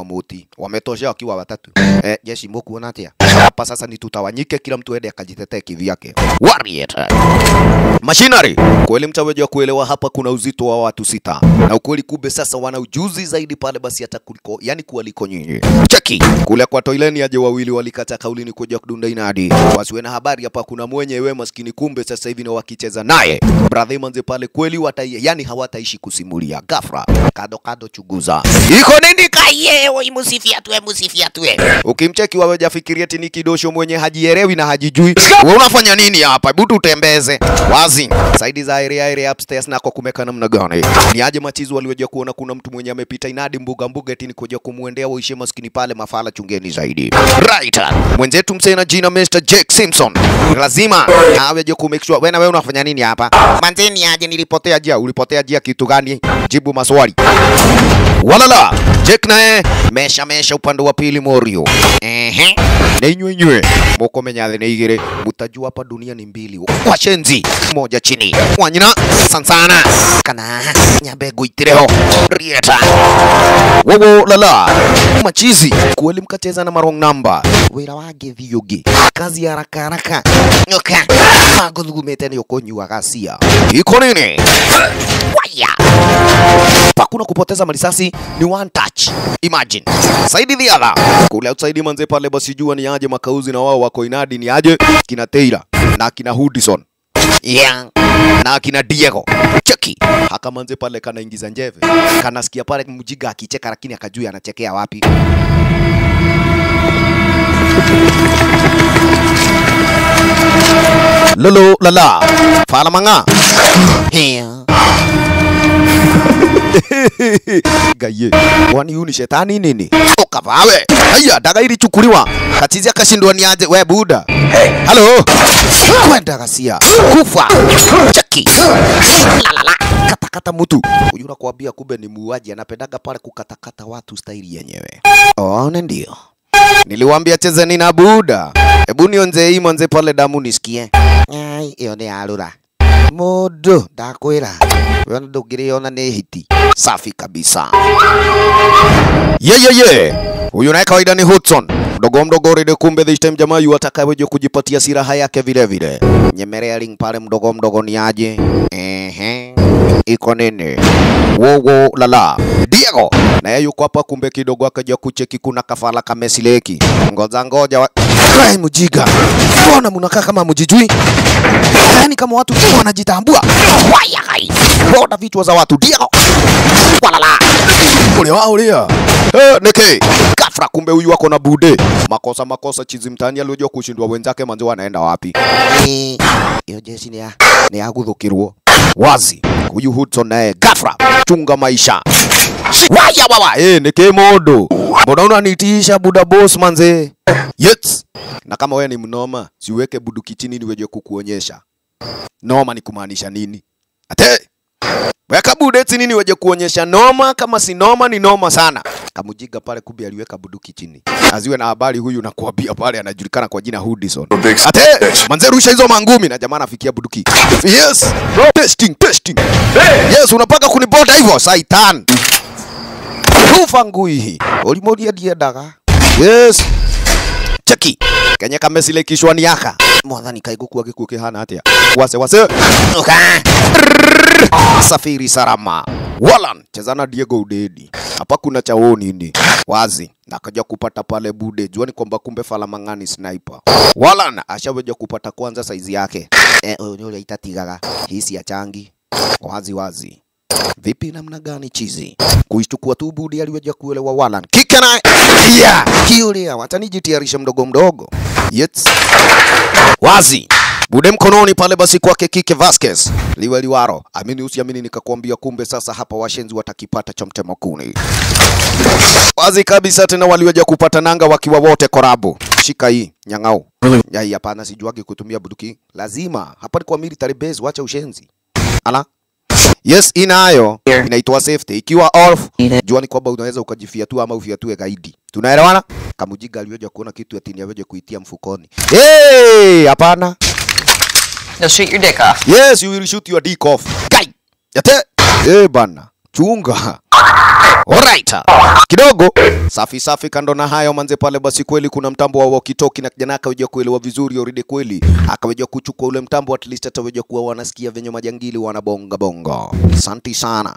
promote wametosha wakiwa watatu eh, jeshi mukuona atia hapa sasa ni tutawanyike kila mtu ende akajitetee kivyake warrior Machinery kweli mtaweja kuelewa hapa kuna uzito wa watu sita na ukweli kumbe sasa wana ujuzi zaidi pale basi hata kuliko yani kuwaliko nyinyi cheki kule kwa toileni aje wawili walikata kaulini kuja kudunda inadi wasiwe na habari hapa kuna mwenyewe maskini kumbe sasa hivi ni wakicheza naye brother manze pale kweli watai yani hawataishi kusimulia ghafla kado kado chuguza iko nini kaye oi musifia tuwe musifia tuwe ukimcheki waweja fikiria tini kidosho mwenye hajielewi na hajijui wewe unafanya nini hapa hebu tutembeze wazi saidi za area area upstairs nako kumeka namna gani ni aje machizi waliweja kuona kuna mtu mwenye amepita inadi mbuga mbuga tini kuja kumwendea waishe maskini pale mafala chungeni zaidi right mwenzetu msena jina Mr Jake Simpson lazima aweje ku make sure wewe na wewe unafanya nini hapa manzeni aje nilipotea jia ulipotea jia kitu gani jibu maswali walala Jake naye mesha mesha upande wa pili Morio ehe na inywe inywe moko menyathi nĩ igĩrĩ mutajua hapa dunia ni mbili washenzi moja chini wanyina sansana kana nyambe ngũitĩre ho rieta wowo lala machizi kweli mkacheza na marong number wĩra wa ngĩthi ũngĩ kazi ya haraka haraka nyoka magũthugumĩte nĩ ũkũnyuaga cia iko nini waya pakuna kupoteza marisasi ni one touch imagine saidi the other kule outside manze pale basi jua ni aje makauzi na wao wako inadi ni aje kina Taylor na kina Hudson yeah. na kina Diego cheki haka manze pale kanaingiza njeve kanasikia pale mjiga akicheka lakini akajui anachekea wapi lolo lala fala manga yeah. gaye wani huyu ni shetani nini ukavawe haya daga ilichukuliwa katizi akashindwa ni aje we buda halo kwenda gasia kufa cheki lalala katakata mtu huyu nakwambia kumbe ni muuaji anapendaga pale kukatakata watu staili yenyewe one ndio niliwaambia chezeni na buda hebu nionze hii mwanze pale damu nisikie ai iyo ni arura mundu ndakwira we ndungiriona ni hiti safi kabisa yeyeye huyu naye kawaida ni Hudson mdogo mdogo rede kumbe this time jamaa yu atakayeje kujipatia silaha yake vile vile nyemelea ring pale mdogo mdogo ni aje ehe iko nini wowo lala Diego naye yuko hapa kumbe kidogo akaja kucheki kuna kafala kamesileki ngoja ngoja wa... Ai, mujiga mbona mnakaa kama mjijui yani kama watu wanajitambua waya hai boda vichwa za watu Diego walala ule wao ulia eh neke kafra kumbe huyu wako na bude makosa makosa chizi mtani aliojua kushindwa wenzake manzi wanaenda wapi Eh, hiyo jeshi ni ya ni ya guthukirwo wazi huyu Hudson naye gafra chunga maisha waya wawa eh neke modo mbona unanitisha buda boss manze yes na kama wewe ni mnoma siweke buduki chini niweje kukuonyesha noma ni kumaanisha nini ate weka bude chini niweje kuonyesha noma kama si noma ni noma sana kamujiga pale kumbe aliweka buduki chini aziwe na habari huyu na kuambia pale anajulikana kwa jina Hudson ate manze rusha hizo mangumi na jamaa anafikia buduki yes testing testing yes unapaka kunibota hivyo saitan kufa ngui hii ulimoria ndiendaga yes cheki kenye kamesilekishwa ni yaka mwathani kaiguku agikuo kihana atia wase wase Uka. safiri salama Walan chezana Diego Udedi hapa kuna chao nini wazi na akaja kupata pale bude juani kwamba kumbe Falamang'ani sniper Walan ashaweja kupata kwanza saizi yake eh, huyo ule itatigaga hisi ya changi wazi wazi vipi namna gani chizi kuishtukua tu budi aliweja kuelewa Walan kike naye yeah. kiulia watanijitayarisha mdogo mdogo yes. wazi bude mkononi pale basi kwake kike Vasquez liwe liwaro amini usiamini nikakwambia kumbe sasa hapa washenzi watakipata cha mtema kuni wazi kabisa tena waliweja kupata nanga wakiwa wote korabu shika hii nyang'au yai hapana sijuagi kutumia buduki lazima hapa ni kwa military base wacha ushenzi ala Yes, inayo inaitwa safety. Ikiwa off, jua ni kwamba unaweza ukajifiatua ama ufiatue gaidi. Tunaelewana? Kamujiga aliweja kuona kitu ati ni aweje kuitia mfukoni. Hey, hapana. You'll shoot your dick off. Yes, you will shoot your dick off. Guy. Yate. Eh bana. chunga. Alright. Kidogo safi safi. Kando na hayo manze, pale basi kweli kuna mtambo wa walkie-talkie na kijana akaweza kuelewa vizuri already, kweli akaweza kuchukua ule mtambo, at least ataweza kuwa wanasikia venye majangili wanabonga bonga. Asante sana.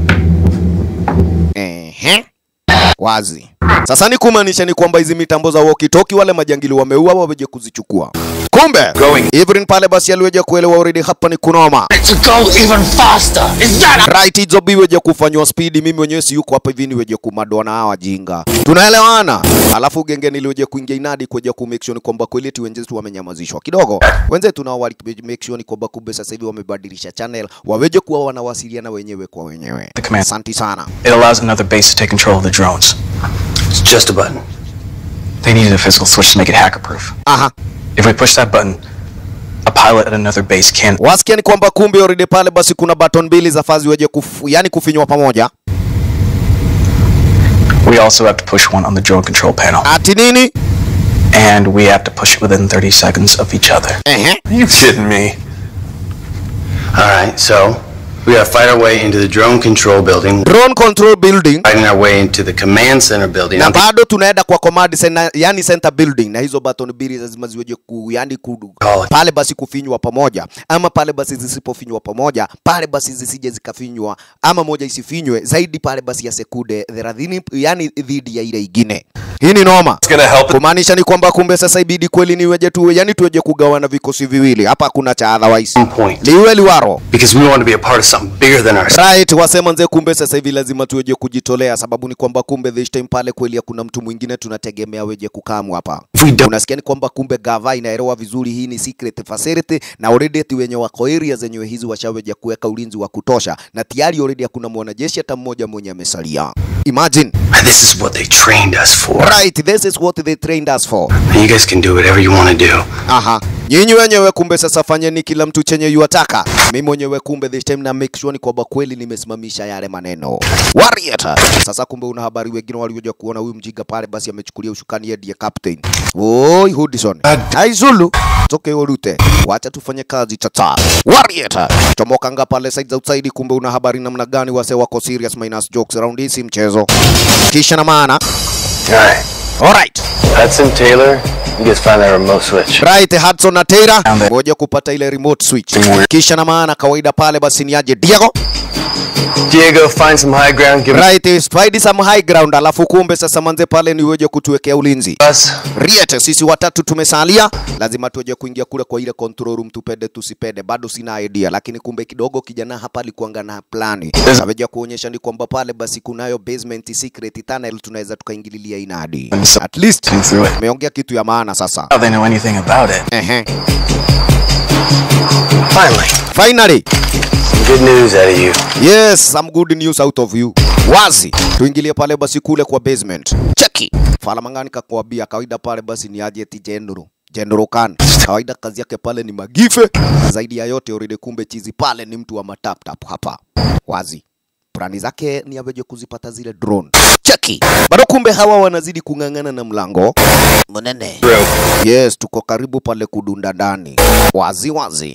Ehe. Wazi. Sasa ni kumaanisha ni kwamba hizi mitambo za walkie-talkie wale majangili wameua waweje kuzichukua. Kumbe Ivrin pale basi aliweja kuelewa already hapa ni kunoma. To go even faster. Is that Right, hizo biweje kufanywa speed, mimi mwenyewe si yuko hapa hivi niweje kumadwa na hawa jinga. Tunaelewana. Alafu genge niliweje kuingia inadi kuja ku make sure ni kwamba kweli eti wenzetu wamenyamazishwa kidogo. Wenzetu nao wali make sure ni kwamba kumbe sasa hivi wamebadilisha channel, waweje kuwa wanawasiliana wenyewe kwa wenyewe. The command. Asante sana. It allows another base to take control of the drones. It's just a button. They needed a physical switch to make it hacker proof. Aha. If we push that button, a pilot at another base can. Wasikia ni kwamba kumbe already pale basi kuna button mbili za fazi weje kufu, yani kufinywa pamoja. We also have to push one on the drone control panel. Ati nini? And we have to push it within 30 seconds of each other. Ehe. Are you kidding me? All right, so we gotta fight our way into the drone control building, Drone control building fighting our way into the command center building. na bado tunaenda kwa command center, yani center building, na hizo button mbili lazima ziweje ku, yani ku, pale basi kufinywa pamoja, ama pale basi zisipofinywa pamoja, pale basi zisije zikafinywa, ama moja isifinywe zaidi pale basi ya sekunde 30, yani dhidi ya ile ingine. Hii ni noma. Kumaanisha ni kwamba kumbe sasa ibidi kweli niweje tu, yani tuweje kugawana vikosi viwili hapa, kuna cha otherwise liwe liwaro because we want to be a part of something bigger than ourselves. Right, wasema nze, kumbe sasa hivi lazima tuweje kujitolea, sababu ni kwamba kumbe this time pale kweli hakuna mtu mwingine tunategemea weje kukamu hapa. Unasikia ni kwamba kumbe gava inaelewa vizuri hii ni secret facility, na already ati wenye wako area zenyewe hizi washaweja kuweka ulinzi wa kutosha, na tayari already hakuna mwanajeshi hata mmoja mwenye amesalia. Imagine. And this is what they trained us for. Right, this is what they trained us for. And you guys can do whatever you want to do. Aha. Nyinyi wenyewe kumbe sasa fanyeni kila mtu chenye yuataka. Mimi mwenyewe kumbe this time na make sure ni kwamba kweli nimesimamisha yale maneno. Warrior. Sasa kumbe una habari wengine waliokuja kuona huyu mjiga pale basi amechukulia ushukani yeye ndiye captain. Oi Hudson. Hai Zulu. Toke urute. Wacha tufanye kazi tata. Warrior. Tomoka nga pale side outside kumbe una habari namna gani wase wako serious minus jokes around hii si mchezo. Kisha na maana. Alright. Alright. Hudson Taylor, you guys find that remote switch. Right, Hudson na Taylor ngoja kupata ile remote switch. Kisha na maana kawaida pale basi ni aje Diego. Diego, find some high ground. Give Right, find some high ground, alafu kumbe sasa manze pale ni weje kutuwekea ulinzi. us. Riete, sisi watatu tumesalia, lazima tuweje kuingia kule kwa ile control room, tupende tusipende, bado sina idea, lakini kumbe kidogo kijana hapa alikuanga na plani, aweja kuonyesha ni kwamba pale basi kunayo basement secret tunnel, tunaweza tukaingililia inadi. At least tumeongea kitu ya maana sasa. How they know anything about it? Ehe. Finally, Finally, some good news out of you. Yes, some good news out of you. Wazi, tuingilie pale basi kule kwa basement. Cheki. Fala mangani kakwambia kawaida pale basi ni aje ti General. General Khan. Kawaida kazi yake pale ni magife. Na zaidi ya yote already kumbe chizi pale ni mtu wa matap tap hapa. Wazi. Plani zake ni aweje kuzipata zile drone. Cheki. Bado kumbe hawa wanazidi kung'ang'ana na mlango. Mnene. Yes, tuko karibu pale kudunda ndani. Wazi wazi.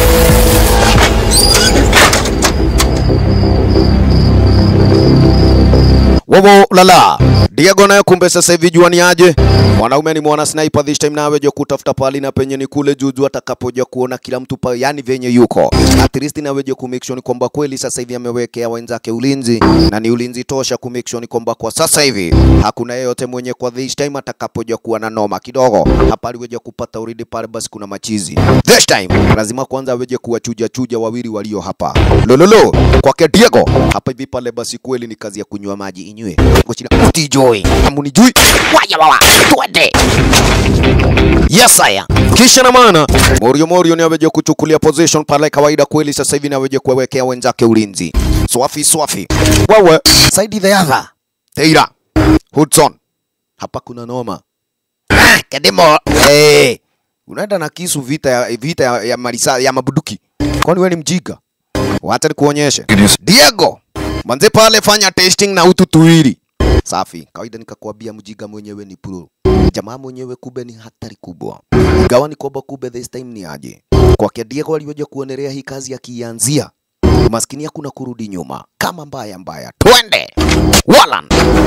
Wowo lala. Diego naye kumbe sasa hivi jua ni aje? Mwanaume ni mwana sniper this time nawe jo kutafuta pali na penye ni kule juju atakapoja kuona kila mtu pa, yani venye yuko. At least nawe jo ku make sure ni kwamba kweli sasa hivi amewekea wenzake ulinzi na ni ulinzi tosha ku make sure ni kwamba kwa sasa hivi hakuna yeyote mwenye kwa this time atakapoja kuwa na noma kidogo. Hapa aliweja kupata uridi pale basi kuna machizi. This time lazima kwanza aweje kuwachuja chuja wawili walio hapa. Lololo kwake Diego hapa hivi pale basi kweli ni kazi ya kunywa maji inywe. Ngochina utijoi. Amunijui. Waya wawa. Twende. Yes aya. Kisha na maana Morio Morio ni aweje kuchukulia position pale kawaida kweli sasa hivi ni aweje kuwekea wenzake ulinzi. Swafi swafi. Wewe Saidi the other. Teira. Hudson. Hapa kuna noma. Ah, Kademo. Hey. Unaenda na kisu vita ya vita ya, ya marisa ya mabuduki. Kwani wewe ni mjinga? Wacha nikuonyeshe. Diego. Manze pale fanya testing na utu tuwili. Safi. Kawaida nikakwambia mjiga mwenyewe ni pro. Jamaa mwenyewe kube ni hatari kubwa. Gawa ni kwamba kube this time ni aje. Kwake Diego aliweja kuonelea hii kazi akianzia. maskini hakuna kurudi nyuma kama mbaya mbaya twende walan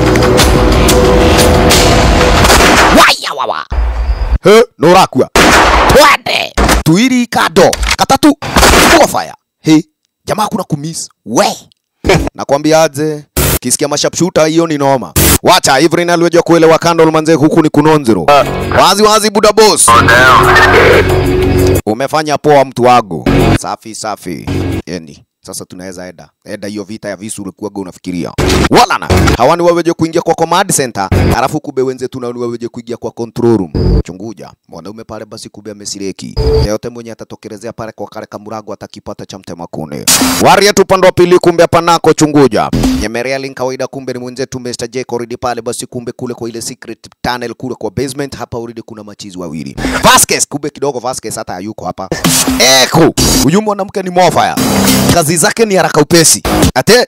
waya wawa he norakua twende tuiri kado katatu fuga fire he jamaa kuna kumis we nakwambia aje kisikia mashapshuta hiyo ni noma wacha Ivrin aliweja kuelewa kando manze huku ni kunonzero wazi wazi buda boss umefanya poa mtu wangu safi safi yani sasa tunaweza eda eda hiyo vita ya visu ulikuwaga unafikiria walana hawa ni waweje kuingia kwa command center alafu kube wenzetu na ni waweje kuingia kwa control room chunguja mwanaume pale basi kube amesireki yeyote mwenye atatokelezea pale kwa kale kamurago atakipata cha mtema kune waria tu upande wa pili kumbe panako chunguja nyemerea link kawaida kumbe ni mwenzetu Mr. J koridi pale basi kumbe kule kwa ile secret tunnel kule kwa basement hapa already kuna machizi wawili Vasquez kumbe kidogo Vasquez hata hayuko hapa Eko huyu mwanamke ni mofaya kazi zake ni haraka upesi ate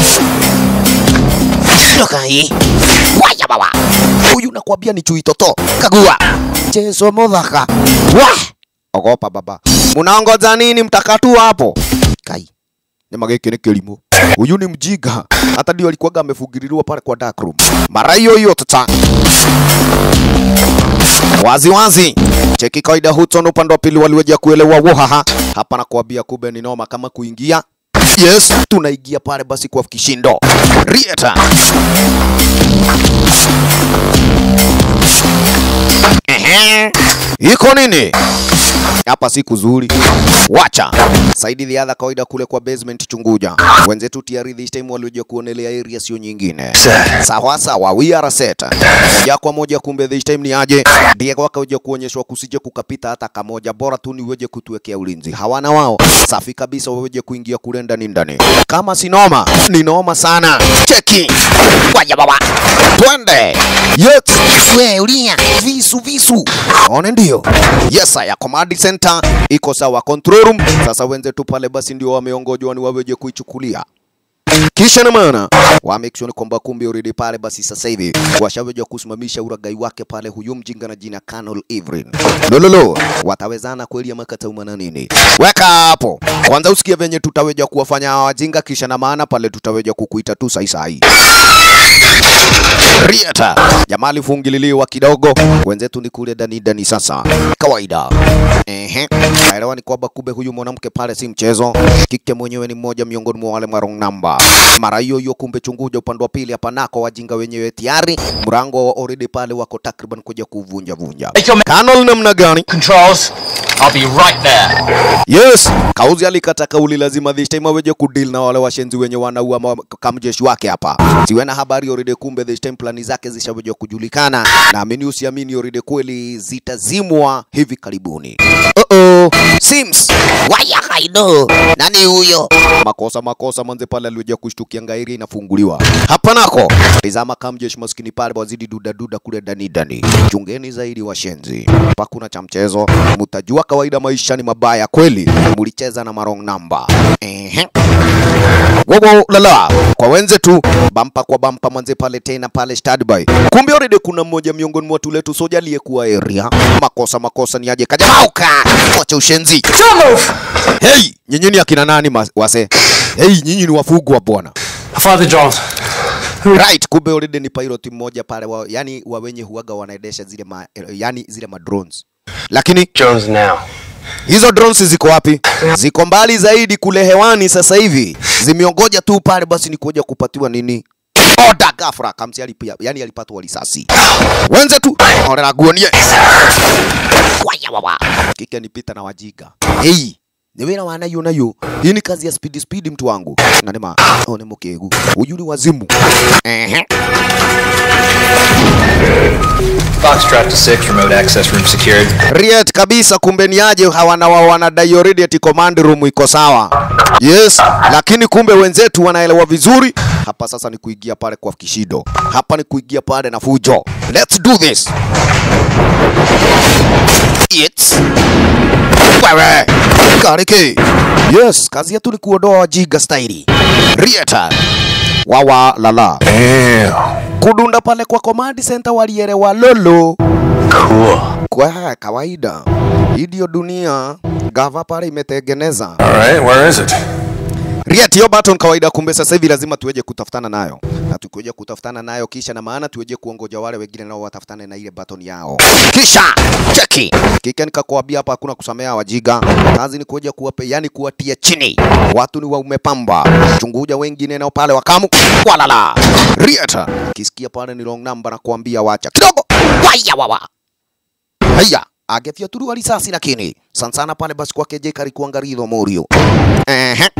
toka hii waya baba huyu nakwambia ni chui toto kagua chezo modhaka wa ogopa baba munaongoza nini mtakatu hapo kai nyama gĩkĩ nĩ kĩrimũ huyu ni mjinga hata ndio alikuwaga amefugiririwa pale kwa dark room mara hiyo hiyo tata wazi wazi cheki kawaida Hudson upande wa pili waliweja kuelewa wohaha hapa na kuambia kumbe ni noma kama kuingia yes tunaingia pale basi kwa kishindo rieta Ehe. iko nini hapa si kuzuri wacha saidi the kawaida kule kwa basement chunguja wenzetu tayari this time walioja kuonelea area sio nyingine sawa sawa we are set moja kwa moja kumbe this time ni aje Diego akaja kuonyeshwa kusije kukapita hata kamoja bora tu ni weje kutuwekea ulinzi hawana wao safi kabisa waweje kuingia kule ndani ndani kama si noma ni noma sana cheki waja baba twende yes we ulia visu visu one ndio yes ya command center iko sawa control room sasa wenzetu pale basi ndio wameongojwa ni waweje kuichukulia kisha na maana wa make sure kwamba kumbe already pale basi sasa hivi washaweja kusimamisha uragai wake pale huyu mjinga na jina Colonel Ivrin. Lololo, watawezana kweli ama kataumana nini? Weka hapo kwanza, usikie venye tutaweja kuwafanya hawa wajinga, kisha na maana pale tutaweja kukuita tu sai sai. Riata jamaa alifungililiwa kidogo, wenzetu ni kule ndani ndani sasa, kawaida. Ehe, naelewa ni kwamba kumbe huyu mwanamke pale si mchezo, kike mwenyewe ni mmoja miongoni mwa wale marong namba. Mara hiyo hiyo kumbe chunguja upande wa pili hapa nako wajinga wenyewe tayari mrango wa already pale wako takriban kuja kuvunja vunja. Colonel namna gani? Controls, I'll be right there. Yes, Kauzi alikata kauli, lazima this time aweje kudeal na wale washenzi wenye wanaua ma- kamjeshi wake hapa. Siwe na habari already, kumbe this time plani zake zishaweja kujulikana, na amini usiamini already kweli zitazimwa hivi karibuni. Uh -oh. Sims waya kaido nani huyo? Makosa makosa, manze pale aliweja kushtukia ngairi inafunguliwa hapa nako. Tizama kamjeshi maskini pale wazidi duda duda kule ndani ndani. Chungeni zaidi washenzi, hapa kuna cha mchezo, mtajua kawaida maisha ni mabaya kweli, mulicheza na marong namba. Ehe. Wowo lala kwa wenzetu bampa kwa bampa manze pale tena pale standby. Kumbe already kuna mmoja miongoni mwa watu letu soja aliyekuwa area. Makosa makosa ni aje kajamauka. Wacha ushenzi. Hey, nyinyi ni akina nani mas- wase? Hey, nyinyi ni wafugwa bwana. Father John. Right, kumbe already ni pilot mmoja pale wa, yani wa wenye huaga wanaendesha zile ma, yani zile ma drones. Lakini Jones now. hizo drones ziko wapi? Ziko mbali zaidi kule hewani sasa hivi. Zimeongoja tu pale basi ni kuja kupatiwa nini? Oda ghafla kamsi alipia, yani alipatwa risasi. Wenze tu orera guonie. Waya wawa. Kike nipita na wajiga. Hey, ni wira wana yo nayo. Hii ni kazi ya speed speed mtu wangu. Na nema, oh ni mukegu. Huyu ni wazimu. Ehe. Foxtrot to 6, remote access room secured. Riet kabisa, kumbe ni aje hawana wao wanadai already ati command room iko sawa. Yes, lakini kumbe wenzetu wanaelewa vizuri. Hapa sasa ni kuingia pale kwa kishindo, hapa ni kuingia pale na fujo. Let's do this. It's wewe Kariki. Yes, kazi yetu ni kuondoa wajiga staili. Rieta wawa lala kudunda pale kwa command center walielewa lolo Cool. kwa kawaida hii ndio dunia gava pale imetengeneza All right, where is it? Riet, hiyo button kawaida, kumbe sasa hivi lazima tuweje kutafutana nayo, na tukikuja kutafutana nayo kisha na maana tuweje kuongoja wale wengine nao watafutane na ile button yao, kisha cheki kike, nikakwambia hapa hakuna kusamea wajiga, kazi ni kuja kuwape, yani kuwatia chini. Watu ni waume pamba, chunguja wengine nao pale wakamu walala. Riet, kisikia pale ni wrong number na kuambia wacha kidogo, waya wawa haya agefyatuliwa risasi lakini sana sana pale basi kwake Jake alikuwa ngarido Morio. Ehe.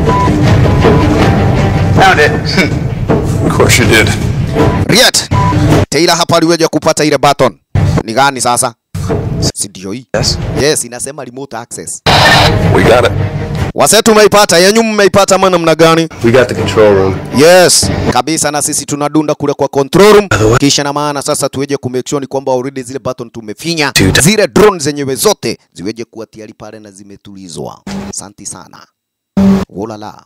Found it. of course you did. Riet. Taylor hapa aliweja kupata ile button. Ni gani sasa? Si ndio hii? Yes. Yes, inasema remote access. We got it. Wase tumeipata, yenyu mmeipata ama namna gani? We got the control room. Yes, kabisa na sisi tunadunda kule kwa control room. Kisha na maana sasa tuweje ku make sure ni kwamba already zile button tumefinya. Zile drone zenyewe zote ziweje kuwa tayari pale na zimetulizwa. Asante sana. Ulala.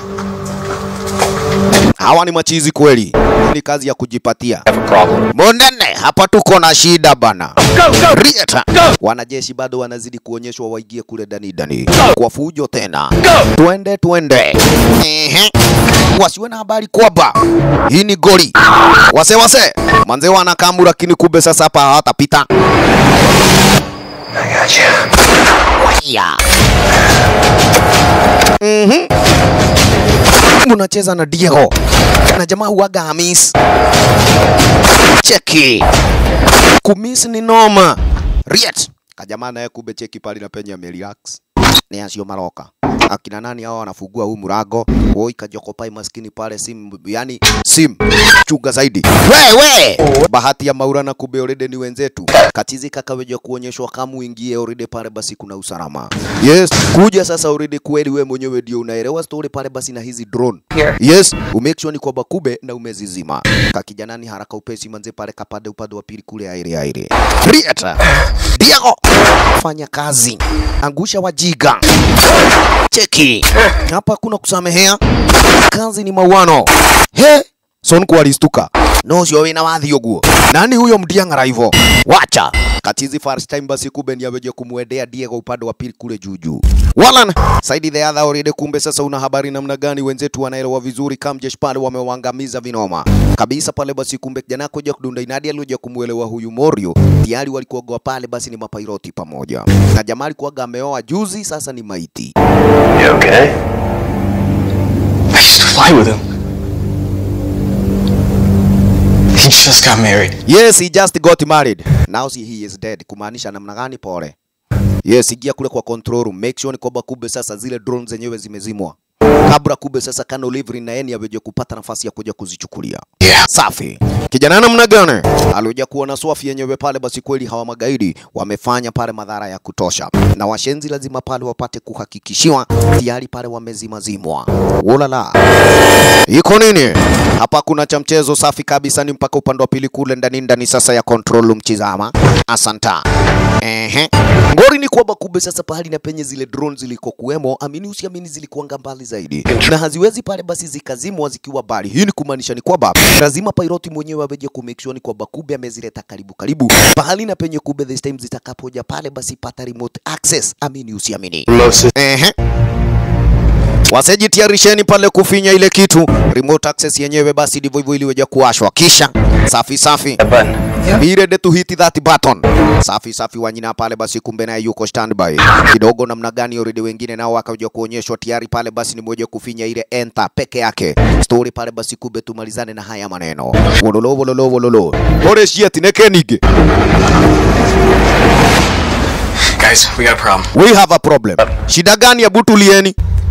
Hawa ni machizi kweli. Hii Ni kazi ya kujipatia. Monene, hapa tuko na shida bana. Rieta. Wanajeshi bado wanazidi kuonyeshwa waingie kule ndani ndani. Kwa fujo tena. Twende twende. Ehe. Wasiwe na habari kwamba hii ni goli. Wase wase. Manze wanakamu lakini kumbe sasa hapa hawatapita. Waya. Mhm. Munacheza na Diego na jamaa huaga Hamis. Cheki kumis ni noma. Riet kajamaa naye kumbe cheki pale na penye amerelax ni asio maroka akina nani hao wanafungua huu murago oi kajoko pai maskini pale sim yani sim chunga zaidi wewe bahati ya maura na kumbe already ni wenzetu katizi kakaweja kuonyeshwa kama uingie already pale basi kuna usalama yes kuja sasa already kweli wewe mwenyewe ndio unaelewa story pale basi na hizi drone yes umake sure ni kwamba kube na umezizima kakijanani haraka upesi manze pale kapande upande wa pili kule aire aire Rieta Diego fanya kazi angusha wajiga cheki hapa kuna kusamehea kazi ni mauano he sonku alistuka no sio wina wathi uguo nani huyo mdiang'ara hivyo wacha katizi first time basi kumbe ni aweje kumwendea Diego upande wa pili kule juu juu Walan saidi the other already kumbe sasa una habari namna gani wenzetu wanaelewa vizuri kamjesh pale wamewaangamiza vinoma kabisa pale basi kumbe kijana kuja kudunda inadi alikuja kumuelewa huyu Morio tayari walikuwa pale basi ni mapairoti pamoja na jamaa alikuwa ameoa juzi sasa ni maiti You okay? I used to fly with him. He just got married. Yes, he just got married. Now see he is dead. Kumaanisha namna gani? Pole. Yes, ingia kule kwa control room. Make sure ni kwamba kumbe sasa zile drones zenyewe zimezimwa. Kabla kumbe sasa Kano Livry na yeye aweje kupata nafasi ya kuja kuzichukulia. Yeah. Safi. Kijana namna gani? Alikuja kuona swafi yenyewe pale, basi kweli hawa magaidi wamefanya pale madhara ya kutosha, na washenzi lazima pale wapate kuhakikishiwa tayari pale wamezimazimwa. Ulala. Iko nini? Hapa kuna cha mchezo safi kabisa, ni mpaka upande wa pili kule ndani ndani sasa ya control room chizama. Asanta. Ehe. Ngori ni kwamba kumbe sasa pahali na penye zile drones ziliko kuwemo, amini usiamini, zilikuanga mbali zaidi na haziwezi pale basi zikazimwa zikiwa mbali. Hii ni kumaanisha ni kwamba lazima piloti mwenyewe aweje ku make sure ni kwamba kumbe amezileta karibu karibu pahali na penye kumbe this time zitakapoja pale basi pata remote access, amini usiamini. Ehe. Wasejitayarisheni pale kufinya ile kitu remote access yenyewe, basi ndivyo hivyo iliweja kuwashwa, kisha safi safi be ready to hit that button. Safi safi wanyina pale basi, kumbe naye yuko standby kidogo. Namna gani already wengine nao wakaja kuonyeshwa tayari pale basi, ni moja kufinya ile enter peke yake story pale basi, kumbe tumalizane na haya maneno wololo wololo wololo ore shiet nekenige Guys, we got a problem. we have a problem. Shida gani? Hebu tulieni.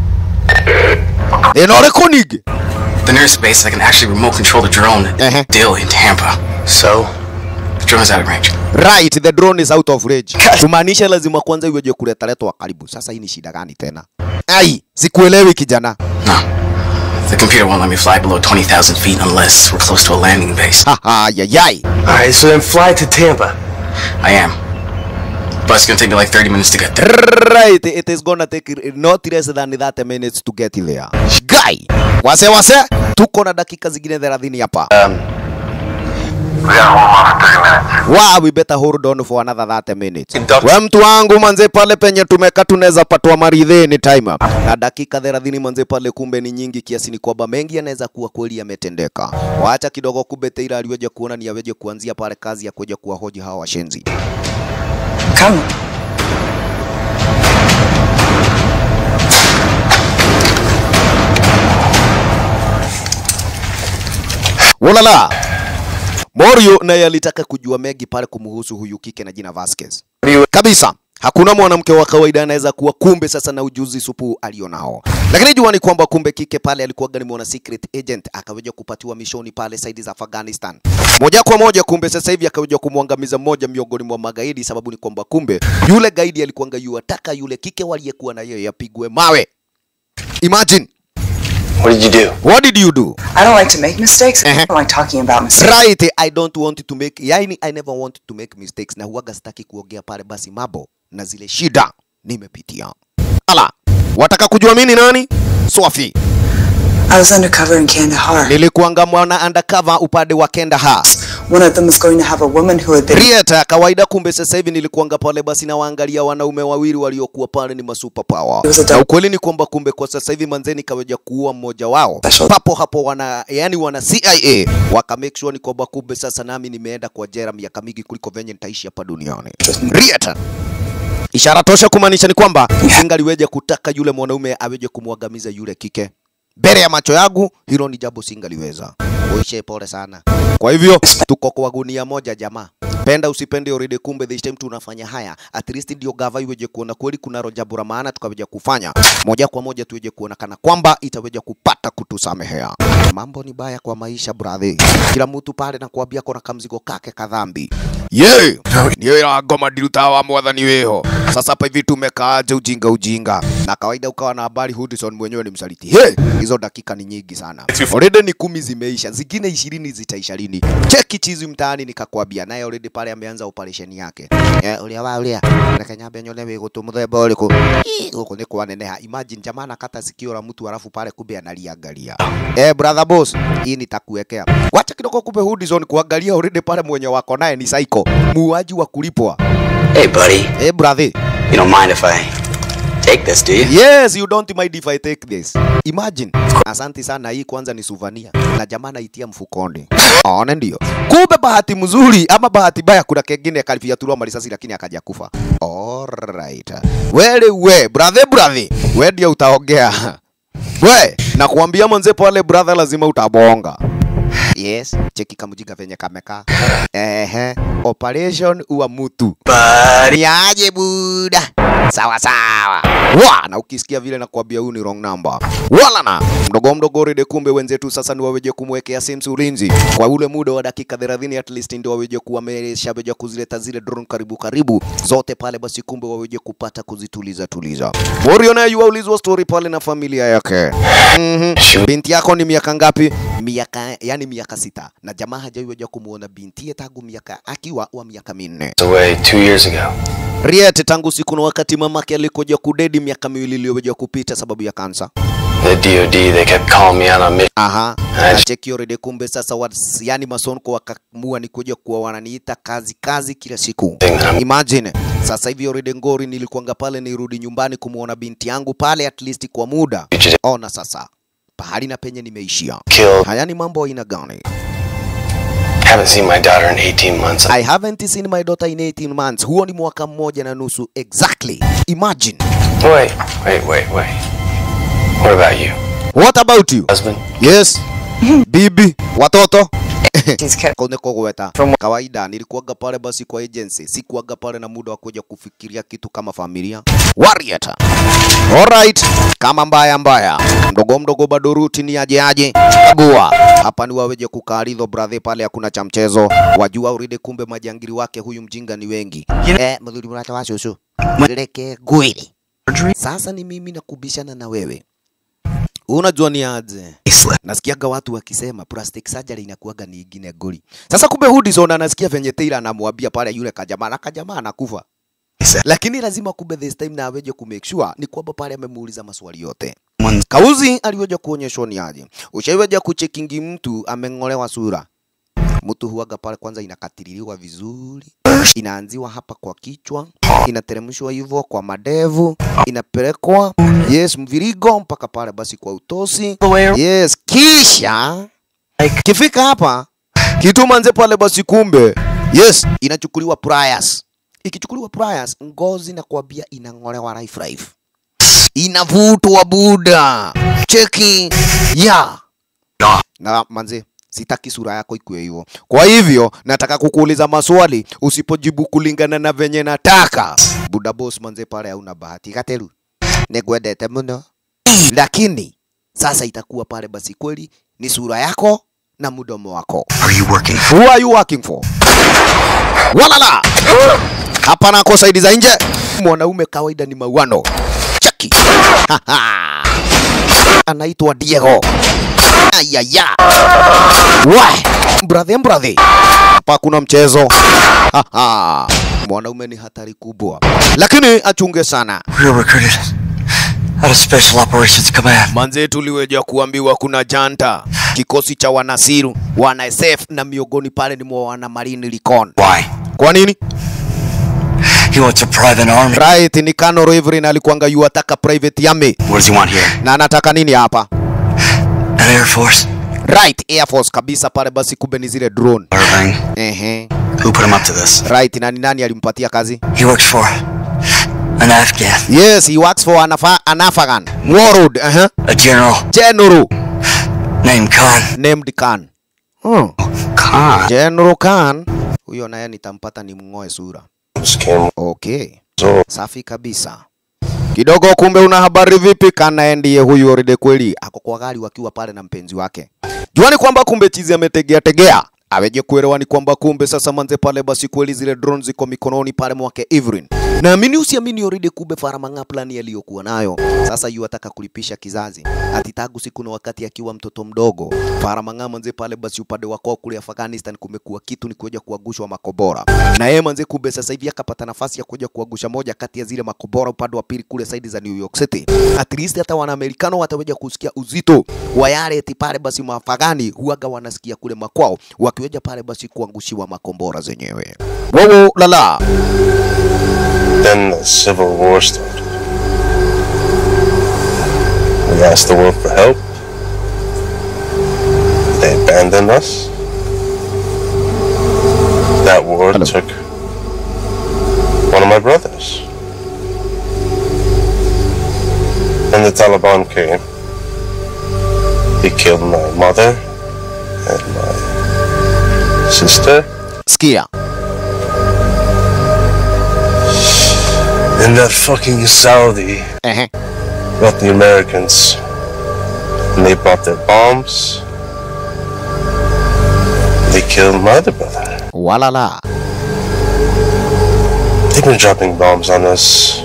Enore konige The nearest base that can actually remote control the drone is Dill in Tampa. So? The drone is out of range. Right, the drone is out of range. Kumaanisha lazima kwanza iweje kuleta letwa karibu. Sasa hii ni shida gani tena? Ai, sikuelewi kijana. The computer won't let me fly below 20,000 feet unless we're close to a landing base. Haha, yayai. Alright, so then fly to Tampa. I am. But it's gonna take me like 30 minutes to get there. Right, it is gonna take not less than 30 minutes to get there. Guy, wase wase, tuko na dakika zingine 30 hapa. Um, Wow, we better hold on for another 30 minutes. We mtu wangu manze, pale penye tumeka tunaweza patwa maridheni time up. Na dakika 30 manze, pale kumbe ni nyingi kiasi ni kwamba mengi yanaweza kuwa kweli yametendeka. Waacha kidogo, kumbe Teira aliweje kuona ni aweje kuanzia pale kazi ya kuja kuwahoji hawa washenzi. Come. Ulala. Morio naye alitaka kujua mengi pale kumhusu huyu kike na jina Vasquez. Kabisa. Hakuna mwanamke wa kawaida anaweza kuwa kumbe sasa na ujuzi supu alionao. Lakini jua ni kwamba kumbe kike pale alikuwa ni mwana secret agent akaweja kupatiwa mishoni pale saidi za Afghanistan. Moja kwa moja kumbe sasa hivi akaweja kumwangamiza mmoja miongoni mwa magaidi sababu ni kwamba kumbe yule gaidi alikuwa yuataka yule kike waliyekuwa na yeye apigwe mawe. Imagine. What did you do? What did you do? I don't like to make mistakes. I don't like talking about mistakes. Right, I don't want to make, yani I never want to make mistakes na huwaga sitaki kuongea pale basi mambo na zile shida nimepitia. Ala, wataka kujua mimi ni nani? Swafi. I was undercover in Kandahar. Nilikuanga mwana undercover upande wa Kandahar. One of them was going to have a woman who had been Rieta kawaida, kumbe sasa hivi nilikuanga pale basi na waangalia wanaume wawili waliokuwa pale ni masuper power. Na ukweli ni kwamba kumbe kwa sasa hivi manzeni kaweja kuua mmoja wao. Papo hapo wana yani wana CIA waka make sure ni kwamba kumbe sasa nami nimeenda kwa jera miaka mingi kuliko venye nitaishi hapa duniani. Rieta. Ishara tosha kumaanisha ni kwamba singaliweja kutaka yule mwanaume aweje kumwangamiza yule kike mbele ya macho yangu, hilo ni jambo singaliweza. Uishe pole sana. Kwa hivyo tuko kwa gunia moja jamaa. Penda usipende already, kumbe this time tunafanya haya. At least ndio gava iweje kuona kweli kuna jambo la maana tukaweja kufanya moja kwa moja, tuweje kuona kana kwamba itaweja kupata kutusamehea. Mambo ni baya kwa maisha brother, kila mtu pale na kuambia kona kamzigo kake kadhambi ye niyo ira ngoma ndiruta wa mwathani wiho sasa hapa hivi tumekaaje ujinga ujinga na kawaida ukawa na habari Hudson mwenyewe ni msaliti he hizo dakika ni nyingi sana already ni kumi zimeisha zingine ishirini zitaisha lini cheki chizi mtaani nikakwambia naye already pale ameanza operation yake eh ulia wa ulia reke nyambe nyone wigutu muthemba uriku Ii, guku ni kwaneneha imagine jamaa nakata sikio la mtu alafu pale kumbe analiangalia eh brother boss hii nitakuwekea wacha kidogo kumbe Hudson kuangalia already pale mwenye wako naye ni psycho muuaji wa kulipwa Hey, buddy. hey brother You don't mind if I take this, do you? Yes, you don't mind if I take this. Imagine. Asante sana, hii kwanza ni suvania na jamaa naitia mfukoni. Ona ndio. Kumbe bahati mzuri ama bahati mbaya, kuna kengine kalifiatuliwa marisasi lakini akaja kufa. Alright. Wele we, brother brother, we ndio utaongea. We, nakuambia mwanze pale brother, lazima utabonga. Yes, cheki kamujinga venye kamekaa. Ehe, operation uwa mutu. Ni aje buda? Sawa sawa. Wa, na ukisikia vile nakwambia huyu ni wrong number. Wala na mdogo mdogo rede, kumbe wenzetu sasa ni waweje kumwekea Sims ulinzi kwa ule muda wa dakika 30 at least, ndio waweje kuwa wameshaweja kuzileta zile drone karibu karibu zote pale, basi kumbe waweje kupata kuzituliza tuliza. Morio naye yuaulizwa story pale na familia yake. Mhm. Binti yako ni miaka ngapi? Miaka yani miaka sita, na jamaa hajaiweja kumuona binti tangu miaka akiwa wa miaka minne. Away two years ago. Riet tangu siku na wakati mamake alikuja kudedi miaka miwili iliyoweja kupita sababu ya kansa. The DOD, they kept calling me out on mission. Aha. I Na cheki already kumbe sasa wa, yani masonko wakamua ni kuja kuwa wananiita kazi kazi kila siku. Imagine. Sasa hivi already ngori nilikuanga pale nirudi nyumbani kumuona binti yangu pale at least kwa muda. Ona sasa. Pahali na penye nimeishia. Killed. Haya ni mambo aina gani? Haven't seen my daughter in 18 months. I haven't seen my daughter in 18 months. Huo ni mwaka mmoja na nusu exactly. Imagine. Wait, wait, wait, wait. What about you? What about you? Husband? Yes. Bibi, watoto. Kone kogweta. Kawaida nilikuwaga pale basi kwa agency, sikuwaga pale na muda wa kuja kufikiria kitu kama familia. Warrior. Alright, kama mbaya mbaya, mdogo mdogo bado ruti ni aje aje. Kagua hapa ni waweje kukaridho brother, pale hakuna cha mchezo. Wajua uride, kumbe majangili wake huyu mjinga ni wengi. Eh, mdhuri mrata wa shushu. Mweleke gwili. Sasa ni mimi nakubishana na wewe. Unajua ni aje? Nasikiaga watu wakisema plastic surgery inakuwaga ni ingine goli. Sasa kumbe Hudson anasikia venye Taylor anamwambia pale yule kajamaa na kajamaa anakufa. Lakini lazima kumbe this time na aweje ku make sure ni kwamba pale amemuuliza maswali yote. Kauzi aliweja kuonyeshwa ni aje. Ushaiweja kuchekingi mtu ameng'olewa sura. mtu huaga pale kwanza inakatiriliwa vizuri, inaanziwa hapa kwa kichwa, inateremshwa hivyo kwa madevu, inapelekwa yes mvirigo mpaka pale basi kwa utosi yes, kisha kifika hapa kituma nze pale basi, kumbe yes, inachukuliwa pliers. Ikichukuliwa pliers, ngozi na kuambia inang'olewa life life, inavutwa buda, cheki ya na manze, sitaki sura yako ikue hivyo. Kwa hivyo nataka kukuuliza maswali, usipojibu kulingana na venye nataka, buda boss manze, pale hauna bahati. Kateru, nigwendete muno, lakini sasa itakuwa pale basi kweli ni sura yako na mdomo wako. Are you working Who are you working for? Walala! Hapa nako saidi za nje. Mwanaume kawaida ni mauano. Cheki. Anaitwa Diego. Ayaya. Why? Brother, brother. Hapa kuna mchezo. Mwanaume ni hatari kubwa, lakini achunge sana. We were recruited out of Special Operations Command. Manze, tuliweja kuambiwa kuna janta kikosi cha wanasiru wana SF na miongoni pale ni mwa wana Marine Recon. Why? Kwa nini? He wants a private army. Right, ni Kano Reverend alikuanga yu ataka private army. What does he want here? Na anataka nini hapa? An Air Force? Right, Air Force kabisa pale basi kumbe ni zile drone. Irving. Ehe. Who put him up to this? Right, nani nani alimpatia kazi? He works for an Afghan. Yes, he works for an, Afa an Afghan. Warlord, uh -huh. A general. General. Named Khan. Named Khan. Hmm. Khan. General Khan. Huyo naye nitampata ni mng'oe sura. Okay. Safi kabisa. Kidogo kumbe una habari vipi? Kana ndiye huyu already kweli ako kwa gari wakiwa pale na mpenzi wake. Juani kwamba kumbe chizi ametegea tegea. Aweje kuelewa ni kwamba kumbe sasa manze pale basi kweli zile drone ziko mikononi pale mwake Evelyn. Naamini usiamini already kumbe Faramanga plan aliyokuwa nayo. Sasa yu ataka kulipisha kizazi. Ati tangu siku na wakati akiwa mtoto mdogo. Faramanga manze pale basi upande wako kule Afghanistan kumekuwa kitu ni kuja kuagushwa makobora. Na yeye manze kumbe sasa hivi akapata nafasi ya kuja kuagusha moja kati ya zile makobora upande wa pili kule saidi za New York City. At least hata wanaamerikano wataweja kusikia uzito wa yale eti pale basi mafagani huaga wanasikia kule makwao wakiweja pale basi kuangushiwa makombora zenyewe. Wowo lala. Then the Civil War started. We asked the world for help. They abandoned us. That war took one of my brothers. When the Taliban came, he killed my mother and my sister. Skia. And that fucking Saudi brought the Americans. And they brought their bombs. They killed my other brother. Walala. They've been dropping bombs on us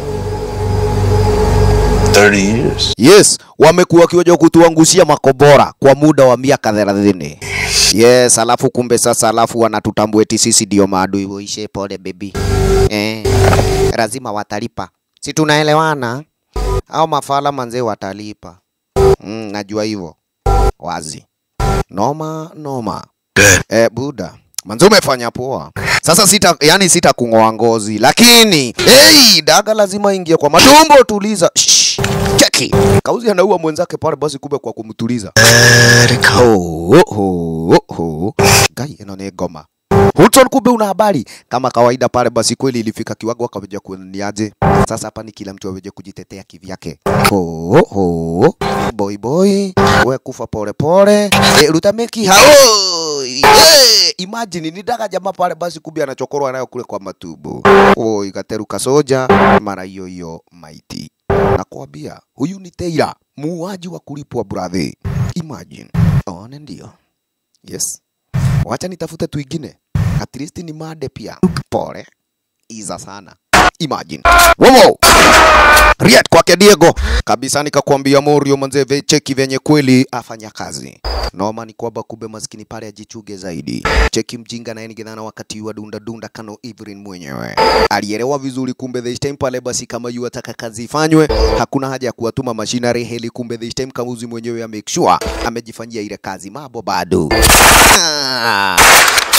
30 years. Yes, wamekuwa wakiwaja kutuangushia makobora kwa muda wa miaka 30. Yes, alafu kumbe sasa, alafu wanatutambua eti sisi ndio maadui. Uishe pole baby. Eh, lazima watalipa, si tunaelewana? Au mafala manzee watalipa. Mm, najua hivyo wazi. Noma noma. Eh, buda manze umefanya poa. Sasa sita, yani sita kung'oa ngozi, lakini hey, daga lazima ingie kwa matumbo. Tuliza Shh, cheki kauzi anaua mwenzake pale, basi kumbe kwa kumtuliza. Oh, oh, oh, oh. Gai, ino ni ngoma Hudson, kumbe una habari kama kawaida pale, basi kweli ilifika kiwango akaweja kuniaje. Sasa hapa ni kila mtu aweje kujitetea kivyake. Oh, oh, boy boy, we kufa pole pole, e, ruta meki hao yeah. Imagine ni daga jamaa pale, basi kumbe anachokorwa nayo kule kwa matumbo. Oh, ikateruka soja mara hiyo hiyo maiti. Nakwambia huyu ni Teira, muuaji wa kulipwa brother. Imagine. One ndio. Yes. Wacha nitafute twingine. At least ni made pia. Pole. Iza sana. Imagine. Wowo. Riat kwake Diego. Kabisa nikakwambia Morio manze ve cheki venye kweli afanya kazi. Noma ni kwamba kumbe maskini pale ajichuge zaidi. Cheki mjinga na nigedhana wakati wa dunda dunda kano Evelyn mwenyewe. Alielewa vizuri kumbe this time pale basi kama yu ataka kazi ifanywe, hakuna haja ya kuwatuma machinery heli kumbe this time kamuzi mwenyewe ya make sure amejifanyia ile kazi mambo bado. Ah.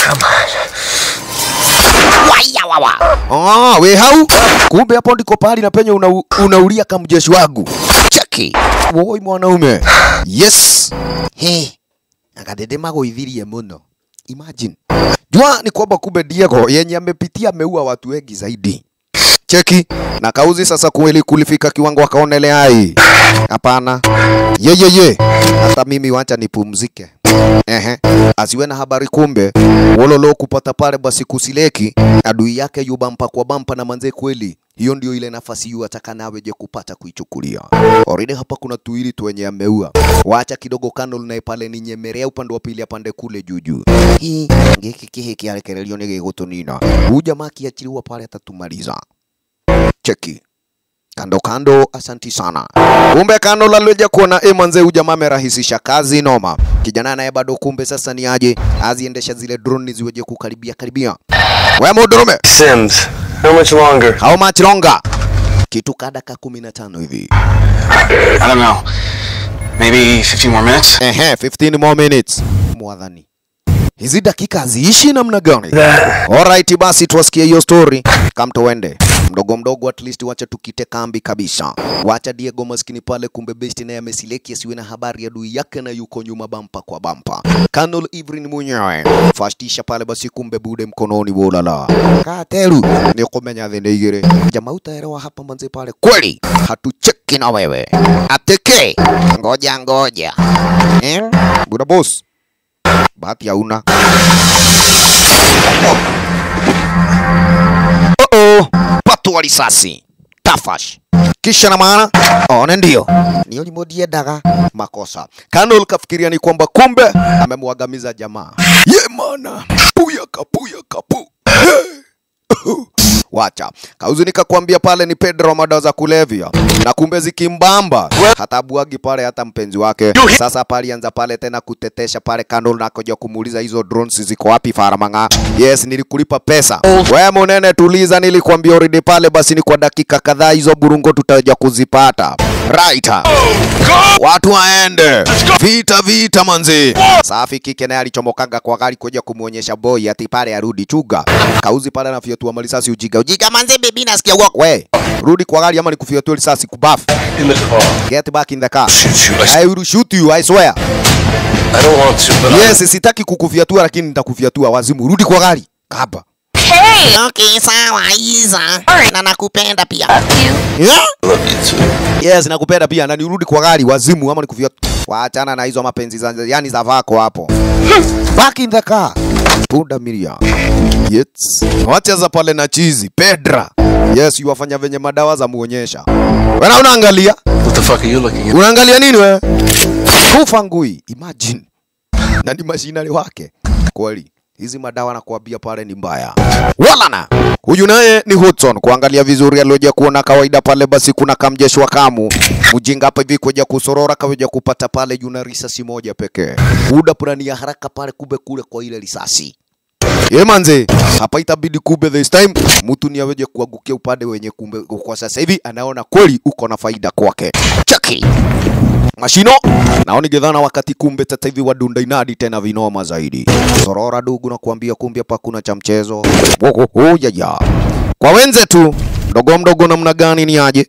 Waya wawa. Ah, we hau. Kumbe hapo ndiko pahali na penye una, unaulia kama mjeshi wangu. Cheki. Woi mwanaume. Yes. He. Akadedema goithirie muno. Imagine. Jua ni kwamba kumbe Diego yenye amepitia ameua watu wengi zaidi. Cheki na kauzi sasa kweli kulifika kiwango akaonelea hai. Hapana. Ye ye ye. Hata mimi wacha nipumzike. Ehe. Asiwe na habari kumbe. Wololo kupata pale basi kusileki adui yake yu bampa kwa bampa na manze kweli. Hiyo ndio ile nafasi yu ataka nawe je kupata kuichukulia. Already hapa kuna tuili tu wenye ameua. Wacha kidogo kando naye pale ni nyemerea upande wa pili apande kule juu juu. Hii ngiki kihi kiarekerelio ni gigutunina. Huyu jamaa akiachiliwa pale atatumaliza. Cheki kando kando, asanti sana. Kumbe kando laloja kuona eh, manze huyu jamaa amerahisisha kazi noma. Kijana naye bado kumbe sasa ni aje aziendesha zile drone ziweje kukaribia karibia. Wewe mudurume. Sims, how much longer? How much longer? Kitu ka dakika 15 hivi. I don't know. Maybe 15 more minutes? Ehe, 15 more minutes. Mwadhani. Hizi dakika haziishi namna gani? Alright, basi tuwasikie hiyo story. Kam tuende mdogo mdogo, at least wacha tukite kambi kabisa. Wacha Diego maskini pale, kumbe best naye amesileki asiwe na habari ya adui yake na yuko nyuma bampa kwa bampa. Colonel Ivrin mwenyewe fastisha pale basi, kumbe bude mkononi wolala kateru ni kumenya thene igire jamaa, utaelewa hapa manze pale kweli, hatucheki na wewe ateke, ngoja ngoja eh, buda boss bahati hauna. Oh oh, patwa risasi tafash kisha na maana one ndio nio limodiendaga makosa. Colonel kafikiria ni kwamba kumbe amemwagamiza jamaa ye mana puya kapuya kapu Wacha kauzi nikakwambia pale ni Pedro madawa za kulevya, na kumbe zikimbamba hata buagi pale hata mpenzi wake. Sasa pale anza pale tena kutetesha pale kando na koja kumuuliza hizo drones ziko wapi Faramanga. Yes, nilikulipa pesa. Wewe munene, tuliza, nilikwambia already pale, basi ni kwa dakika kadhaa hizo burungo tutaja kuzipata. Right. Watu waende. Vita vita manzi. Safi kike naye alichomokaga kwa gari kuja kumuonyesha boy ati pale arudi chuga. Kauzi pale anafyatua malisasi ujiga. Ujiga manzi baby nasikia walk. We, rudi kwa gari ama nikufyatua risasi kubafu. In the car. Get back in the car. Shoot you. I, I will shoot you, I swear. I don't want to, but Yes, sitaki kukufyatua lakini nitakufyatua wazimu. Rudi kwa gari. Kaba. Hey! Okay, sawa, Iza. Na nakupenda pia. Yeah? I love you too. Yes, nakupenda pia na nirudi kwa gari wazimu ama nikufyatua. Waachana na hizo mapenzi za yani za vako hapo. Back in the car. Punda milia. Yes. Wacha za pale na chizi. Pedra. Yes, yuwafanya venye madawa za muonyesha. Wewe unaangalia? What the fuck are you looking at? Unaangalia nini wewe? Kufa ngui. Imagine. Na ni mashinani wake. Kweli. Hizi madawa nakuambia pale ni mbaya. Walana. Huyu naye ni Hudson. Kuangalia vizuri alioja kuona kawaida pale, basi kuna kamjeshi wa kamu mjinga hapa hivi kuja kusorora kaweja kupata pale yuna risasi moja pekee. Uda plani ya haraka pale, kumbe kule kwa ile risasi Ye manze, hapa itabidi kumbe this time mtu ni aweje kuangukia upande wenye kumbe kwa sasa hivi anaona kweli uko na faida kwake. Chaki mashino naoni gedhana wakati kumbe sasa hivi wadunda inadi tena vinoma zaidi. Sorora dugu na kuambia kumbe hapa kuna cha mchezo. Woho ho ya ya. Kwa wenze tu mdogo mdogo namna gani ni aje?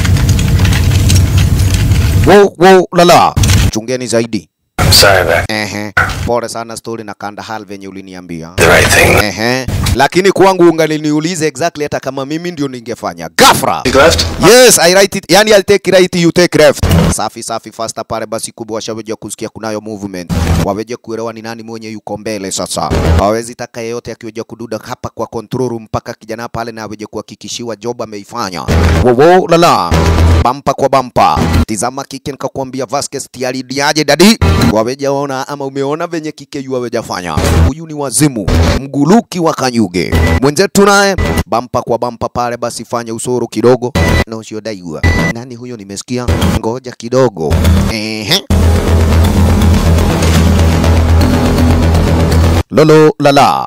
Wo wo lala. Chungeni zaidi. I'm sorry, Mac. Ehe. Pole sana story na kanda hal venye uliniambia. The right thing. Ehe. Lakini kwangu ungaliniulize exactly hata kama mimi ndio ningefanya. Gafra. You left? Yes, I write it. Yani I'll take right, you take left. Safi safi faster pale basi kubwa washaweja kusikia kunayo movement. Waweje kuelewa ni nani mwenye yuko mbele sasa. Hawezi taka yeyote akiweja kududa hapa kwa control room mpaka kijana pale na aweje kuhakikishiwa job ameifanya. Wowo lala. Bampa kwa bampa. Tizama kike nikakwambia Vasquez tayari diaje dadi. Waweja ona ama umeona venye kike yu waweja fanya. Huyu ni wazimu. Mguluki wa Kanyuge. Mwenzetu naye bampa kwa bampa pale basi fanya usoro kidogo na usiodaiwa. Nani huyo nimesikia? Ngoja kidogo. Ehe. Lolo lala.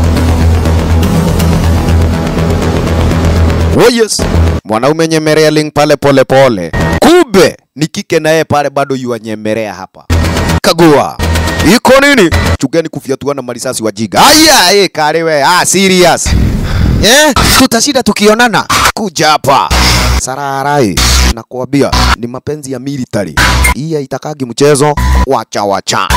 Oh yes. Mwanaume nyemelea link pale pole pole. Kumbe ni kike naye pale bado yuanyemelea hapa. kagua iko nini chugeni kufyatuana marisasi wajiga aya eh kare we ah serious eh tutashinda tukionana kuja hapa sararai nakwambia ni mapenzi ya military hii haitakagi mchezo wacha wacha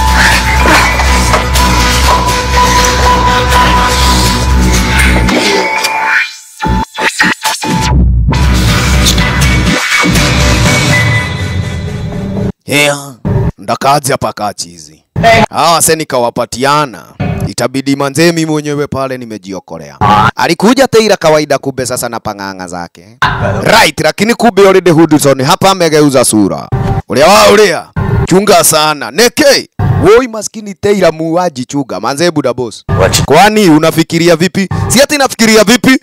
yeah. ndakazi hapa kachizi hawa se nikawapatiana itabidi manzee mimi mwenyewe pale nimejiokolea alikuja teira kawaida kumbe sasa na pang'ang'a zake right lakini kumbe already Hudson hapa amegeuza sura ulia wa ulia chunga sana neke woi maskini teira muaji chunga manzee buda boss kwani unafikiria vipi si ati nafikiria vipi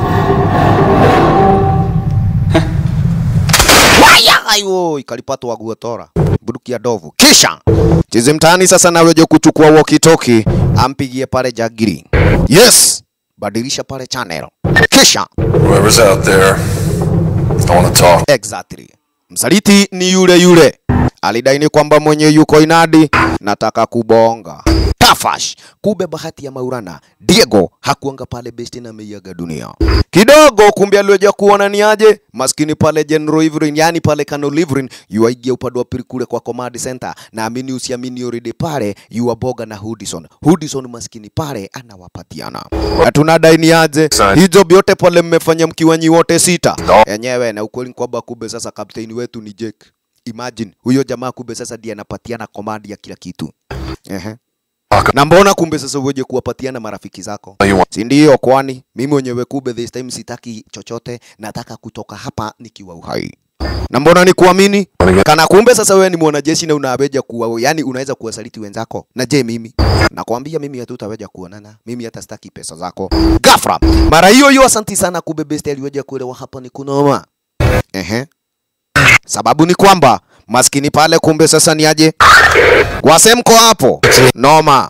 Waya, ayo ikalipatwa guotora bunduki ya dovu kisha chizi mtaani sasa naweje kuchukua walkie-talkie ampigie pale jagiri yes badilisha pale channel kisha Whoever's out there, I want to talk. exactly msaliti ni yule yule alidaini kwamba mwenye yuko inadi nataka kubonga tafash kumbe bahati ya maurana diego hakuanga pale besti na ameiaga dunia kidogo kumbe alioja kuona ni aje maskini pale general ivrin yani pale kano livrin yuaigia upande wa pili kule kwa command center na amini usiamini already pale yuaboga na hudison hudison maskini pale anawapatiana na tunadai ni aje hizo vyote pale mmefanya mkiwa nyi wote sita enyewe na ukweli ni kwamba kumbe sasa kapteni wetu ni Jake imagine huyo jamaa kumbe sasa ndiye anapatiana command ya kila kitu ehe na mbona kumbe sasa uweje kuwapatiana marafiki zako si ndio kwani mimi mwenyewe kumbe this time sitaki chochote nataka kutoka hapa nikiwa uhai na mbona ni kuamini kana kumbe sasa wewe ni mwanajeshi na unaweja kuwa yani unaweza kuwasaliti wenzako na je mimi nakwambia mimi hatutaweja kuonana mimi hata sitaki pesa zako gafra mara hiyo hiyo asanti sana kumbe best aliweja kuelewa hapa ni kunoma ehe sababu ni kwamba maskini pale kumbe sasa ni aje wasemko hapo noma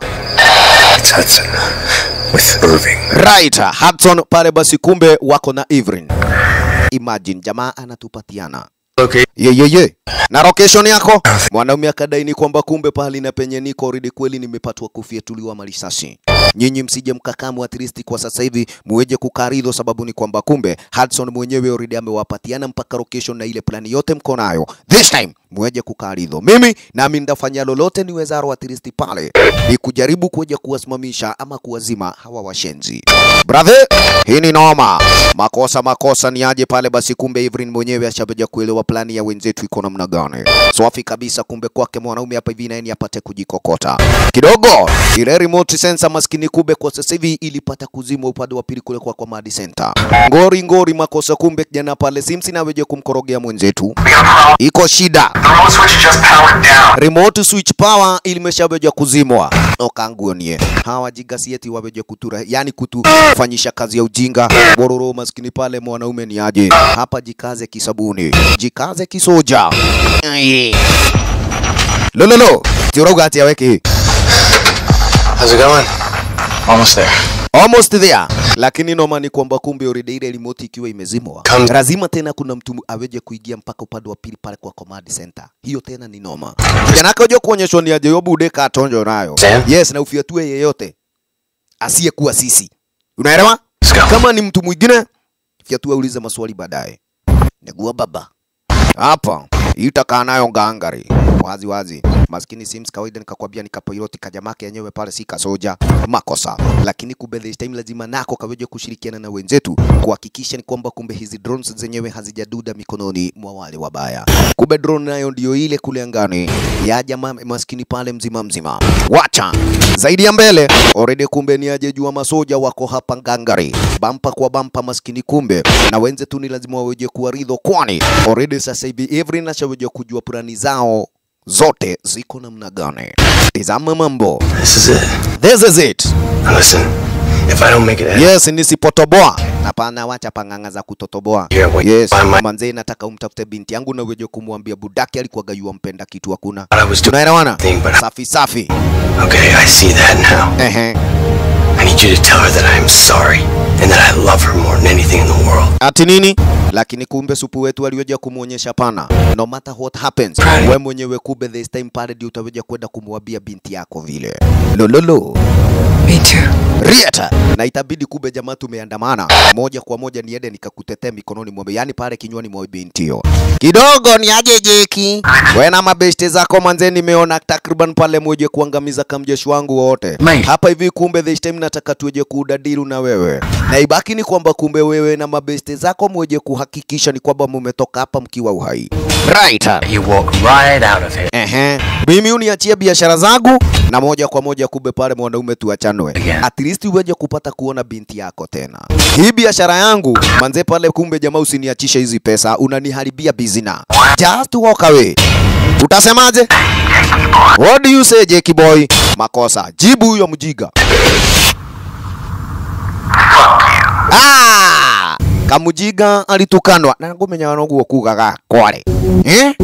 With Irving. right Hudson pale basi kumbe wako na Ivrin imagine jamaa anatupatiana Okay. ye ye ye na location yako mwanaume akadaini kwamba kumbe pahali na penye niko already kweli nimepatwa kufyatuliwa marisasi nyinyi msije mkakamu at least kwa sasa hivi muweje kukaridho sababu ni kwamba kumbe Hudson mwenyewe already amewapatiana mpaka location na ile plani yote mko nayo this time muweje kukaridho mimi nami ndafanya lolote niwezaro at least pale ni kujaribu kuja kuwasimamisha ama kuwazima hawa washenzi brother hii ni noma makosa makosa ni aje pale basi kumbe Ivrin mwenyewe ashabeja kuelewa plani ya wenzetu iko namna gani swafi kabisa kumbe kwake mwanaume hapa hivi naye apate kujikokota kidogo ile remote sensor maskini kumbe kwa sasa hivi ilipata kuzimwa upande wa pili kule kwa Command Center ngori ngori makosa kumbe kijana pale Sims naweje kumkorogea mwenzetu iko shida remote switch power ilimeshaweja kuzimwa okanguonie hawa jigasieti waweje kutura yani kutufanyisha kazi ya ujinga bororo maskini pale mwanaume ni aje hapa jikaze kisabuni jikaze kisoja Aye. lololo tirauga ati aweke hii How's it going? Almost there. almost there lakini noma ni kwamba kumbe already ile remote ikiwa imezimwa Come- lazima tena kuna mtu aweje kuingia mpaka upande wa pili pale kwa command center hiyo tena ni noma kijana akaja kuonyeshwa ni aje yobu deka atonjo nayo Sam? yes na ufiatue yeyote asiyekuwa sisi unaelewa kama ni mtu mwingine fiatua uliza maswali baadaye negua baba hapa itakaa nayo ngangari wazi wazi maskini Sims kawaida nikakwambia nikapiloti kajamake yenyewe pale si kasoja makosa lakini kumbe this time lazima nako kaweje kushirikiana na wenzetu kuhakikisha ni kwamba kumbe hizi drones zenyewe hazijaduda mikononi mwa wale wabaya kumbe drone nayo ndio ile kule angani ya jamaa maskini pale mzima mzima wacha zaidi ya mbele already kumbe ni aje jua masoja wako hapa ngangari bampa kwa bampa maskini kumbe na wenzetu ni lazima waweje kuwaridho kwani already sasa hivi every nashaweje kujua plani zao zote ziko namna gani tizama mambo This is it. this is it Listen, if I don't make it out, yes nisipotoboa hapana wacha panganga za kutotoboa Yeah, wait, yes my- my- manzee nataka umtafute binti yangu na uweje kumwambia budaki alikuwa gayua mpenda kitu hakuna I was doing tunaelewana thing, but safi safi okay, I see that now. ehe I need you to tell her that I am sorry and that I love her more than anything in the world. ati nini lakini kumbe supu wetu aliweja kumwonyesha pana no matter what happens we mwenyewe kumbe this time pale ndio utaweja kwenda kumwambia binti yako vile lololo Me too. Rieta na itabidi kumbe jamaa tumeandamana moja kwa moja niende nikakutetea mikononi mwa yani pale kinywani mwa binti hiyo kidogo ni aje jeki we na mabeshte zako manze nimeona takriban pale moja kuangamiza kamjeshi wangu wote hapa hivi kumbe this time nataka tueje kuudadiru na wewe na ibaki ni kwamba kumbe wewe na mabeshte zako mweje kuhakikisha ni kwamba mumetoka hapa mkiwa uhai right You walk right out of here. Ehe. Mimi uniachie biashara zangu na moja kwa moja kumbe pale mwanaume tuachanwe. At least uweje kupata kuona binti yako tena. Hii biashara yangu manze pale kumbe jamaa usiniachishe hizi pesa unaniharibia bizina. Just walk away. Utasemaje? What do you say Jackie boy? Makosa. Jibu huyo mjiga. Ah! Kamujiga alitukanwa na ngumenya noguo kugaga kware. Eh?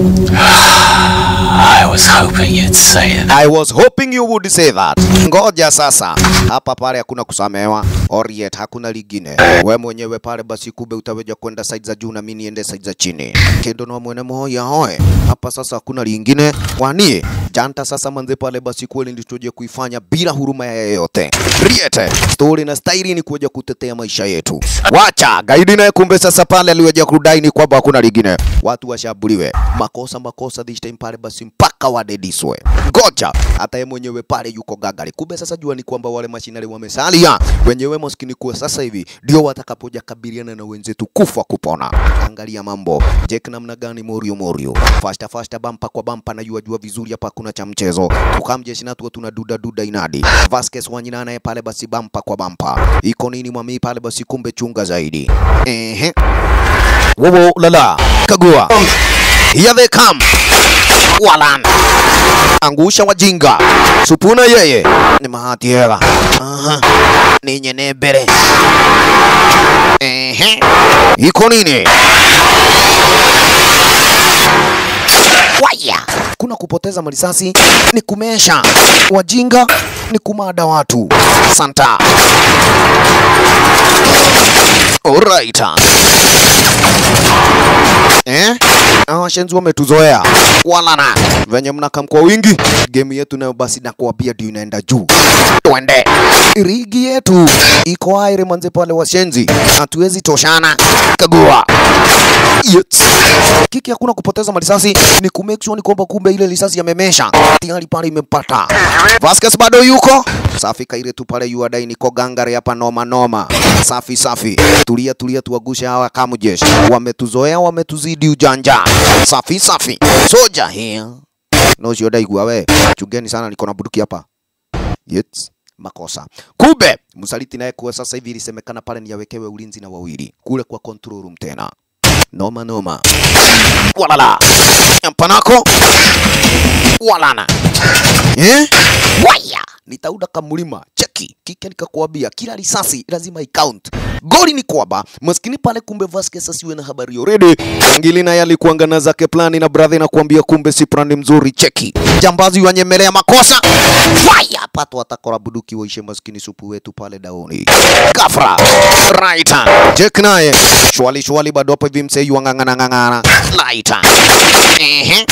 I was hoping you'd say that. I was hoping you would say that. Ngoja sasa, hapa pale hakuna kusamewa Oriet, hakuna lingine. We mwenyewe pale basi kumbe utaweja kwenda side za juu na mimi niende side za chini. Kendo na mwene moya hoe. Hapa sasa hakuna lingine. Kwani janta sasa manze pale basi kweli ndio tuje kuifanya bila huruma ya yeyote. Riete, story na staili ni kuja kutetea maisha yetu. Wacha gaidi naye kumbe sasa pale aliweja kudai ni kwamba hakuna lingine. Watu washambuliwe. Makosa makosa this time pale basi mpaka wadediswe. Ngoja hata yeye mwenyewe pale yuko gagari. Kumbe sasa jua ni kwamba wale mashinari wamesalia wenyewe maskini kuwa sasa hivi ndio watakapoja kabiliana na wenzetu kufa kupona. Angalia mambo Jack namna gani morio morio, fasta fasta, bampa kwa bampa, na jua jua vizuri hapa hakuna cha mchezo. Tukamjeshi na tuwa tuna duda duda inadi Vasquez wanyina naye pale basi bampa kwa bampa, iko nini mwami pale basi, kumbe chunga zaidi. Ehe, wowo lala, kagua Here they come. Walan. Angusha wajinga. Supuna yeye. Ni mahati hela. Aha. Ni nyene mbere. Ehe. Iko nini? Waya. Kuna kupoteza marisasi ni kumesha. Wajinga ni kumada watu. Santa. Alright. Eh? Hawa washenzi wametuzoea. Walana. Venye mnakam kwa wingi, game yetu nayo basi nakuambia ndio inaenda juu. Twende. Rigi yetu iko aire manze pale washenzi. Hatuwezi toshana. Kagua. Yes. Kiki hakuna kupoteza marisasi ni ku make sure ni kwamba kumbe ile risasi yamemesha. Tayari pale imempata. Vasquez bado yuko. Safi kaire tu pale yuadai niko gangare hapa noma noma. Safi safi. Tulia tulia tuwagushe hawa kamujeshi. Wametuzoea wametuzidi ujanja. Safi safi. Soja here. No sio daigua we. Chugeni sana niko na buduki hapa. Yes. Makosa. Kumbe msaliti naye kuwa sasa hivi ilisemekana pale ni yawekewe ulinzi na wawili kule kwa control room tena. Noma noma. Walala. Mpanako. Walana. Eh? Waya. Nitauda kamulima. Cheki. Kike nikakwambia kila risasi lazima icount. Goli ni kwamba maskini pale kumbe Vasquez asiwe na habari already. Ngili naye alikuanga na zake plani na brother na kuambia kumbe si plani mzuri. Cheki. Jambazi wanyemelea makosa. Waya pato atakora buduki waishe maskini supu wetu pale daoni. Kafra. Right hand. Jack naye. Shwali shwali bado hapo hivi msei wangangana ngangana. Right hand. Ehe.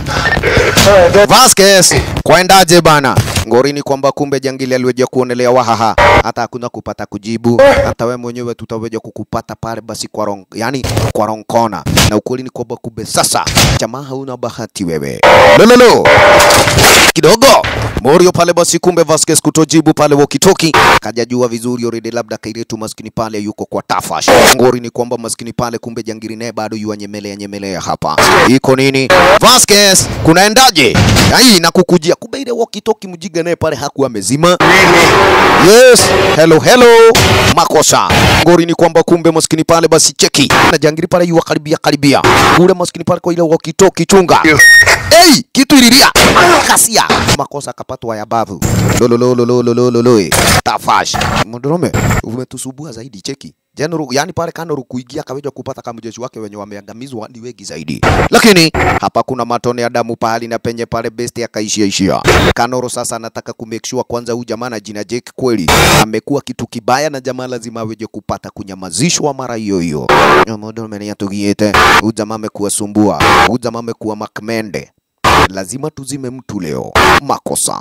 Vasquez, kwendaje bana? Ngori ni kwamba kumbe jangili aliweja kuonelea wahaha, hata hakuna kupata kujibu, hata we mwenyewe tutaweja kukupata pale basi kwa rong, yani kwa ronkona. Na ukweli ni kwamba kumbe sasa jamaa hauna bahati wewe. Lololo kidogo Morio pale basi, kumbe Vasquez kutojibu pale wakitoki, kajajua vizuri already, labda kairetu maskini pale yuko kwa tafash. Ngori ni kwamba maskini pale kumbe jangiri naye bado yuwa nyemelea nyemelea hapa. Iko nini? Vasquez, kunaendaje? Ai, nakukujia. Kumbe ile wakitoki mjiga naye pale hakuwa amezima. Yes, hello hello. Makosa. Ngori ni kwamba kumbe maskini pale basi cheki. Na jangiri pale yuwa karibia karibia. Kule maskini pale kwa ile wakitoki chunga. Hey, kitu ililia. Kasia. Makosa akapatwa ya bavu. Lolololololololo. Tafash. Mdorome, umetusubua zaidi cheki. General, yani pale Kanoru kuingia akaweja kupata kama jeshi wake wenye wameangamizwa ni wengi zaidi, lakini hapa kuna matone ya damu pahali na penye pale best akaishia ishia. Kanoru sasa anataka ku make sure kwanza huyu jamaa na jina Jake kweli amekuwa kitu kibaya, na jamaa lazima aweje kupata kunyamazishwa mara hiyo hiyo. Modo menia tugiete, huyu jamaa amekuwa sumbua, huyu jamaa amekuwa makmende lazima tuzime mtu leo. Makosa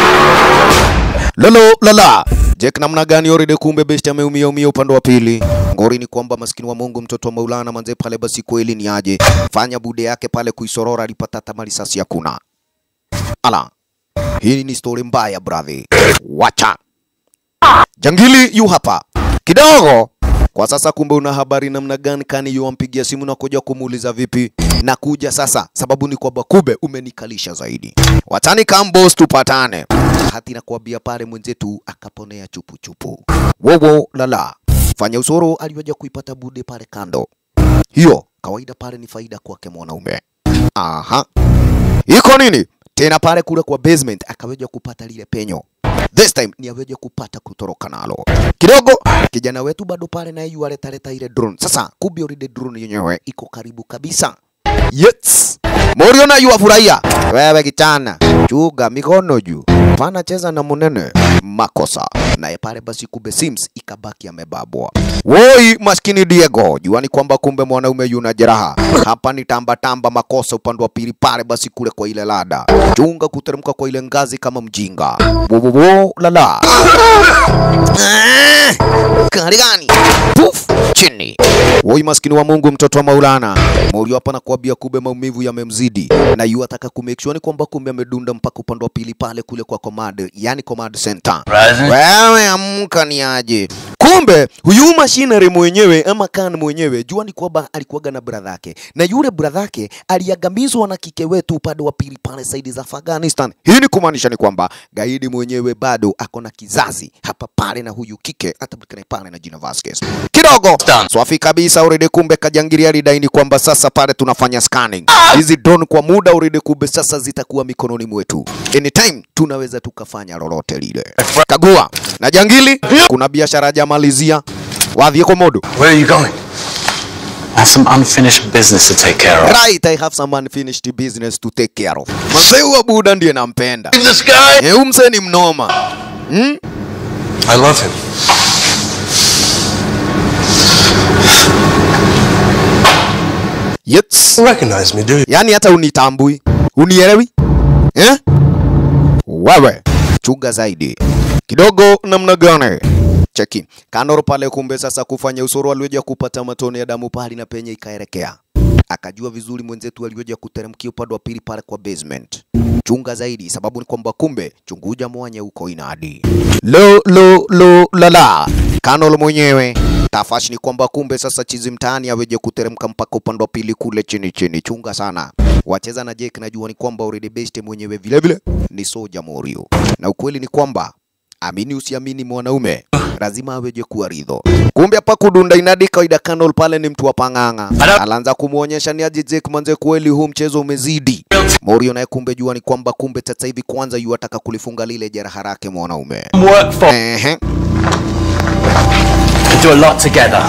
lolo lala Jack namna gani oride, kumbe besti ameumia umia upande wa pili. Ngori ni kwamba maskini wa Mungu mtoto wa Maulana manze pale, basi kweli ni aje fanya bude yake pale kuisorora, alipata hata risasi hakuna. Ala, hii ni story mbaya brother, wacha jangili yu hapa kidogo kwa sasa kumbe una habari namna gani? Kani yuampigia simu na kuja kumuuliza vipi na kuja sasa, sababu ni kwamba kube umenikalisha zaidi, watani kambos tupatane. Hati nakwambia pale mwenzetu akaponea chupu chupu. Wowo lala, fanya usoro aliwaja kuipata bude pale kando. Hiyo kawaida pale ni faida kwake mwanaume. Aha, iko nini tena pale kule kwa basement akaweja kupata lile penyo this time ni aweje kupata kutoroka nalo kidogo. Kijana wetu bado pale naye yu aletaleta ile drone. Sasa kumbe already drone yenyewe iko karibu kabisa. Yes, Moriona yu afurahia. Wewe kichana, chuga mikono juu, pana cheza na munene. Makosa naye pale basi, kumbe Sims ikabaki amebabwa. Woi maskini Diego, juani kwamba kumbe mwanaume yuna jeraha hapa. Ni tamba tamba makosa upande wa pili pale basi, kule kwa ile lada, chunga kuteremka kwa ile ngazi kama mjinga. Bobobo lala kari gani? Puf chini. Woi maskini wa Mungu, mtoto wa Maulana Morio hapa nakwambia, kumbe maumivu yamemzidi na yu ataka ku make sure ni kwamba kumbe amedunda mpaka upande wa pili pale kule kwa command, yani command center. Wewe amka ni aje? Kumbe huyu machinery mwenyewe ama kan mwenyewe jua ni kwamba alikuwaga na brother yake, na yule brother yake aliagamizwa na kike wetu upande wa pili pale saidi za Afghanistan. Hii ni kumaanisha ni kwamba gaidi mwenyewe bado ako na kizazi hapa pale na huyu kike atapatikana pale na jina Vasquez kidogo swafi kabisa already. Kumbe kajangiria alidaini kwamba sasa pale tunafanya scanning hizi drone kwa muda already, kumbe sasa zitakuwa mikononi mwetu, anytime tunaweza tukafanya lolote lile. Kagua na jangili, kuna biashara jamalizia wadhie komodo. Where are you going? I have some unfinished business to take care of. Right, I have some unfinished business to take care of. Mzee wa buda ndiye nampenda. This guy. Eh, umse ni mnoma. Hmm? I love him. Yes. You recognize me, do you? Yaani hata unitambui. Unielewi? Eh? Wewe chunga zaidi. Kidogo namna gani? Cheki. Kanoro pale kumbe sasa kufanya usoro alioja kupata matone ya damu pale na penye ikaelekea. Akajua vizuri mwenzetu alioja kuteremkia upande wa pili pale kwa basement. Chunga zaidi sababu ni kwamba kumbe chunguja mwanya huko inadi. Lo lo lo la la. Kanolo mwenyewe tafashi ni kwamba kumbe sasa chizi mtaani aweje kuteremka mpaka upande wa pili kule chini chini. Chunga sana. Wacheza na Jake najua ni kwamba already best mwenyewe vile vile ni Soja Morio. Na ukweli ni kwamba amini usiamini, mwanaume lazima aweje kuwa ridho. Kumbe hapa kudunda inadi kawaida, Kanol pale ni mtu wa pang'ang'a, alaanza kumuonyesha ni aje Jake manze, kweli huu mchezo umezidi. Morio naye kumbe jua ni kwamba kumbe sasa hivi kwanza yu ataka kulifunga lile jeraha lake mwanaume. Work for. Ehe. We do a lot together.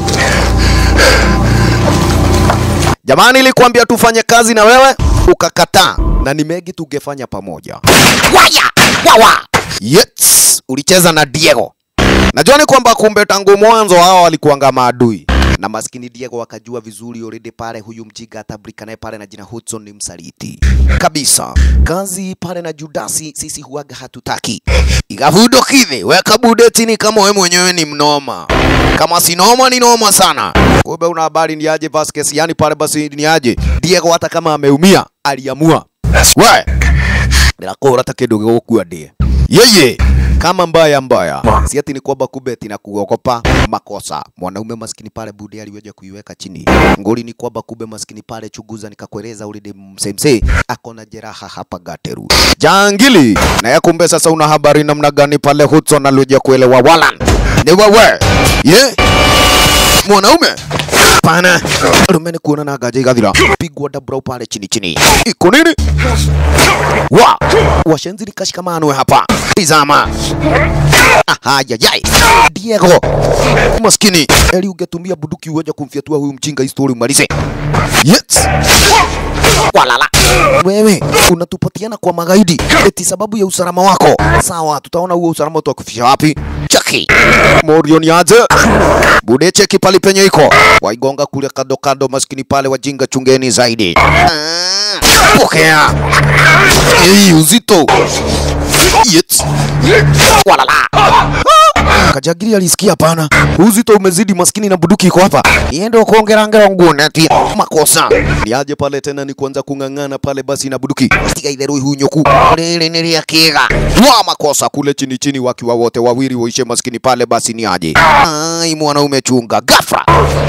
Jamani, nilikwambia tufanye kazi na wewe ukakataa, na ni mengi tungefanya pamoja. Waya wawa, yes, ulicheza na Diego. Najua ni kwamba kumbe tangu mwanzo hao walikuanga maadui na maskini Diego wakajua vizuri already pale, huyu mjiga atabrika naye pale na jina Hudson ni msaliti kabisa. Kazi pale na Judasi sisi huaga hatutaki. Igavudo kivi weka budetini kama we mwenyewe ni mnoma, kama si noma ni noma sana. Kumbe una habari ni aje Vasquez, yani pale basi ni aje Diego, hata kama ameumia aliamua we ndakora ta kindu gigukua ndie yeye kama mbaya mbaya, si ati ni kwamba kumbe ati na kuogopa makosa. Mwanaume maskini pale bude aliweja kuiweka chini. Ngoli ni kwamba kumbe maskini pale chunguza, nikakueleza ulide msemse ako na jeraha hapa gateru jangili na ya kumbe. Sasa una habari namna gani pale Hudson aliweja kuelewa walan ni wewe ye mwanaume pana rumeni kuona na gaja igathira pigwa dabrau pale chini chini iko nini wa washenzi nikashikamanwe hapa tizama ahayayai Diego maskini eli ungetumia buduki uweja kumfyatua huyu mjinga histori umalize yes walala wewe unatupatiana kwa magaidi eti sababu ya usalama wako sawa tutaona huo usalama utakufisha wapi cheki morio ni aje bude cheki pali penye iko waigonga kule kado kado maskini pale wajinga chungeni zaidi Ah, pokea Ei, uzito yes. walala Kajagiri alisikia hapana, uzito umezidi, maskini na buduki iko hapa, iende kuongerangera nguo neti makosa niaje pale tena, ni kuanza kung'ang'ana pale basi na buduki tiga itherũ ihunyoku rĩrĩ nĩ rĩa kĩga wa makosa kule chini chini, wakiwa wote wawili waishe maskini pale, basi ni aje ai, mwanaume chunga gafra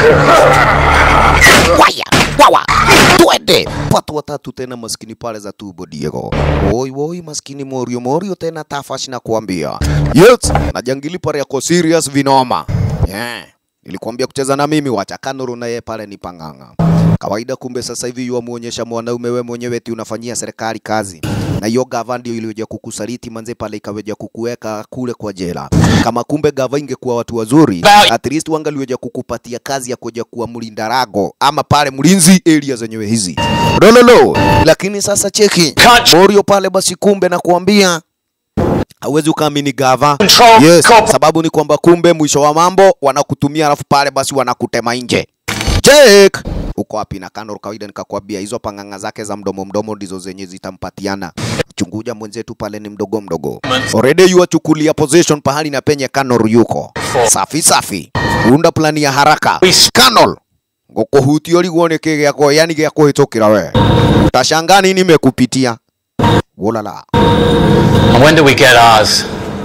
waya wawa twende watu watatu tena maskini pale za tubo Diego woi woi maskini morio morio tena tafash na kuambia yes na jangili pale yako serious vinoma yeah. Nilikwambia kucheza na mimi, wacha Kanoro na yeye pale ni pang'ang'a kawaida. Kumbe sasa hivi yuamuonyesha mwanaume we mwenyewe eti unafanyia serikali kazi, na hiyo gava ndio iliyoja kukusaliti manze pale, ikaweja kukuweka kule kwa jela. Kama kumbe gava ingekuwa watu wazuri, at least wangaliweja kukupatia kazi ya kuja kuwa mlinda rago ama pale mlinzi area zenyewe hizi lololo. Lakini sasa cheki Morio pale basi, kumbe na kuambia hauwezi ukaamini gava. Yes, sababu ni kwamba kumbe mwisho wa mambo wanakutumia, alafu pale basi wanakutema nje. Jake uko wapi? Na Kanor kawaida nikakwambia hizo pang'ang'a zake za mdomo mdomo ndizo zenye zitampatiana. Chunguja mwenzetu pale ni mdogo mdogo, already yuachukulia position pahali na penye Kanor yuko safi safi, unda plani ya haraka Kanor ngukuhutia ligwo nä kä gä ako yani gä a kå hä tå kä ra we utashanga nini mekupitia wolala And when do we get ours?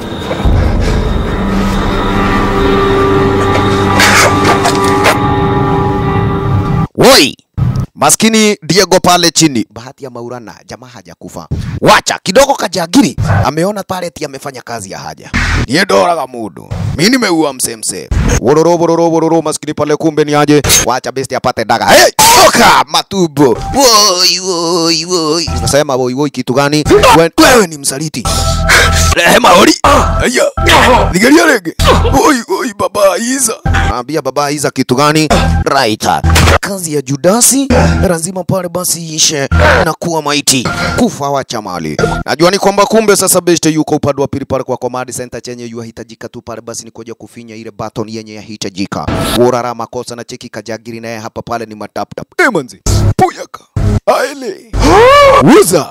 Woi, maskini Diego pale chini, bahati ya Maulana, jamaa hajakufa. Wacha kidogo, kajagiri ameona pale eti amefanya kazi ya haja, niye doraga mudu, mimi nimeua msemse wororo wororo wororo, maskini pale, kumbe ni aje, wacha besti apate daga. Hey, toka matumbo, woi woi woi, unasema woi woi kitu gani? We- Wewe ni msaliti. Rehema ori. Aya. Nigeria rege. Oi oi baba Iza. Naambia baba Iza kitu gani? Right. Kazi ya Judasi lazima pale basi ishe na kuwa maiti. Kufa wacha mali. Najua ni kwamba kumbe sasa beste yuko upande wa pili pale kwa command center chenye yuahitajika tu pale basi ni kuja kufinya ile button yenye yahitajika. Urara makosa na cheki kajagiri naye hapa pale ni matap tap. Eh manzi. Puyaka. Aile. Uza.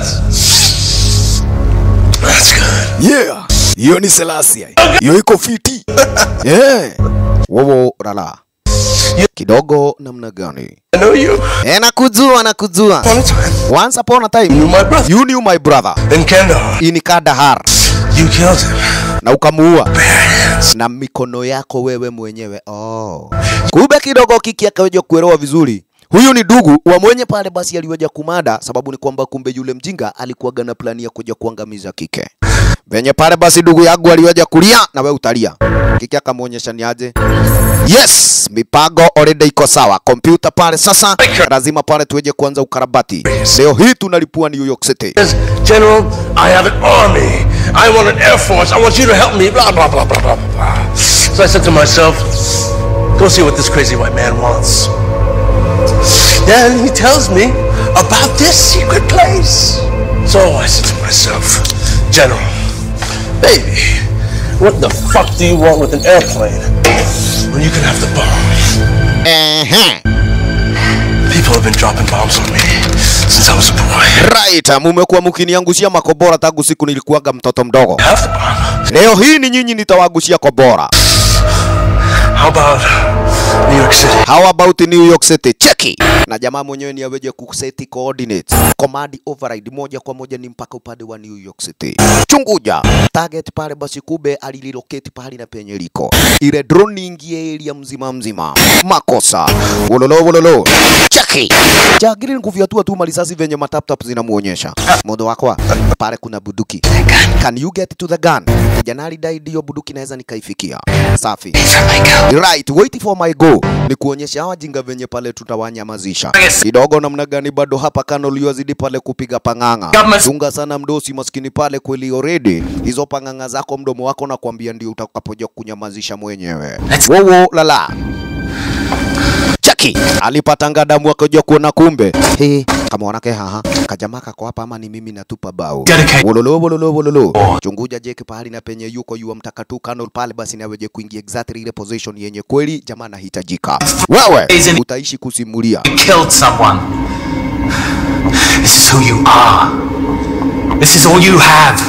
Yeah, hiyo ni Selassie. Hiyo iko fiti. yeah. Wowo rala. Kidogo namna gani? I know you. Eh, nakujua nakujua. Once upon a time. You knew my brother. You knew my brother. In Kandahar. In Kandahar. You killed him. Na ukamuua. Na mikono yako wewe mwenyewe. Oh. Kumbe kidogo kiki akaweja kuelewa vizuri. Huyu ni dugu wa mwenye pale basi aliweja kumada, sababu ni kwamba kumbe yule mjinga alikuwaga na plani ya kuja kuangamiza kike. Venye pale basi ndugu yangu aliweja kulia na we utalia. Kike akamwonyesha ni aje. Yes, mipango already iko sawa. Kompyuta pale sasa lazima pale tuweje kuanza ukarabati. Leo hii tunalipua New York City. General, I have an army. I want an air force. I want you to help me. Blah, blah, blah, blah, blah, blah. So I said to myself, go see what this crazy white man wants. Then he tells me about this secret place. So I said to myself, General, baby, what the fuck do you want with an airplane when you can have the bomb? Ehe. People have been dropping bombs on me since I was a boy. Right, mumekuwa mkiniangushia makobora tangu siku nilikuwaga mtoto mdogo. Leo hii ni nyinyi nitawagushia kobora. How about New York City? How about New York City? Cheki. Na jamaa mwenyewe ni aweje kuseti coordinates. Command override moja kwa moja ni mpaka upande wa New York City. Chunguja. Target pale basi kube alililocate pahali na penye liko. Ile drone ingie area mzima mzima. Makosa. Wololo wololo. Cheki. Jagiri ni kufyatua tu malisasi venye mataptap zinamuonyesha. Modo wako pale kuna buduki. Can you get to the gun? kijana alidai ndio bunduki naweza nikaifikia. Safi. Right, wait for my go. Ni kuonyesha hawa jinga venye pale tutawanyamazisha. Kidogo namna gani bado hapa kano liwazidi pale kupiga pang'ang'a. Chunga sana mdosi maskini pale kweli already. Hizo pang'ang'a zako mdomo wako na kuambia ndio utakapoja kunyamazisha mwenyewe. Wowo lala. Chaki alipatanga damu akaja kuona kumbe. Hey, kama wanake haha kajamaa kako hapa ama ni mimi natupa bao. Wololo wololo wololo. Chunguja jeki pahali na penye yuko yua mtaka tu Colonel pale basi na weje kuingia exactly ile position yenye kweli jamaa anahitajika. Wewe utaishi kusimulia. killed someone. This is who you are. This is all you have.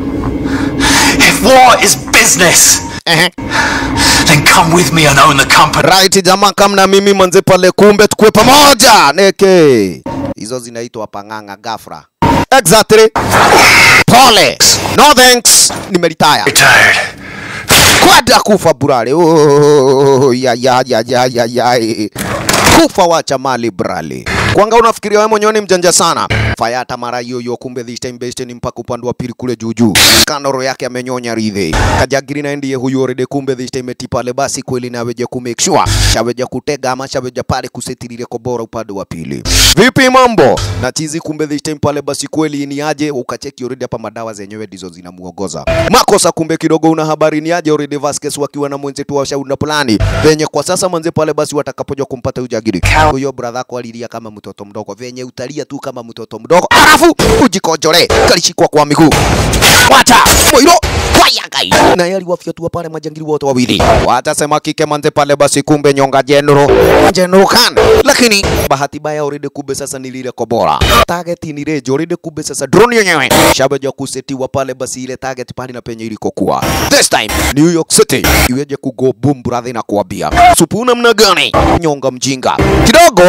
If war is business, then come with me and own the company. Right jamaa kama na mimi manze pale kumbe tukue pamoja. Neke. Hizo zinaitwa pang'ang'a gafra. Exactly. Pole. No thanks. Nimeretire. Retired. Kwada kufa burale. Oh, ya ya ya ya ya ya. Kufa wacha mali brale. Kwanga unafikiria wewe mwenyewe ni mjanja sana. Fayata mara hiyo hiyo kumbe this time based ni mpaka upande wa pili kule juu juu. Kanoro yake amenyonya ridhi. Kajagiri na ndiye huyo already kumbe this time eti pale basi kweli na weje ku make sure shaweja kutega ama shaweja pale kusetilile kobora upande wa pili. Vipi mambo? Na chizi kumbe this time pale basi kweli ni aje ukacheki already hapa madawa zenyewe ndizo zinamuongoza. Makosa kumbe kidogo una habari ni aje already Vasquez wakiwa na mwenzetu wa shauri na plani. Venye kwa sasa manze pale basi watakapoja kumpata ujagiri. Huyo brother yako alilia kama mtoto mdogo. Venye utalia tu kama mtoto mdogo. Alafu ujikojole kalishikwa kwa miguu. Wacha moiro wayagai. Na yali wafyatua pale majangili wote wawili. Watasema kike manze pale basi kumbe nyonga general. General Khan. Lakini bahati baya already kumbe sasa ni lile kobora. Target ni rejo already kumbe sasa drone yenyewe. Shabaja kusetiwa pale basi ile target pale na penye ilikokuwa. This time New York City iweje kugo boom brother na kuambia. Supu namna gani? Nyonga mjinga. Kidogo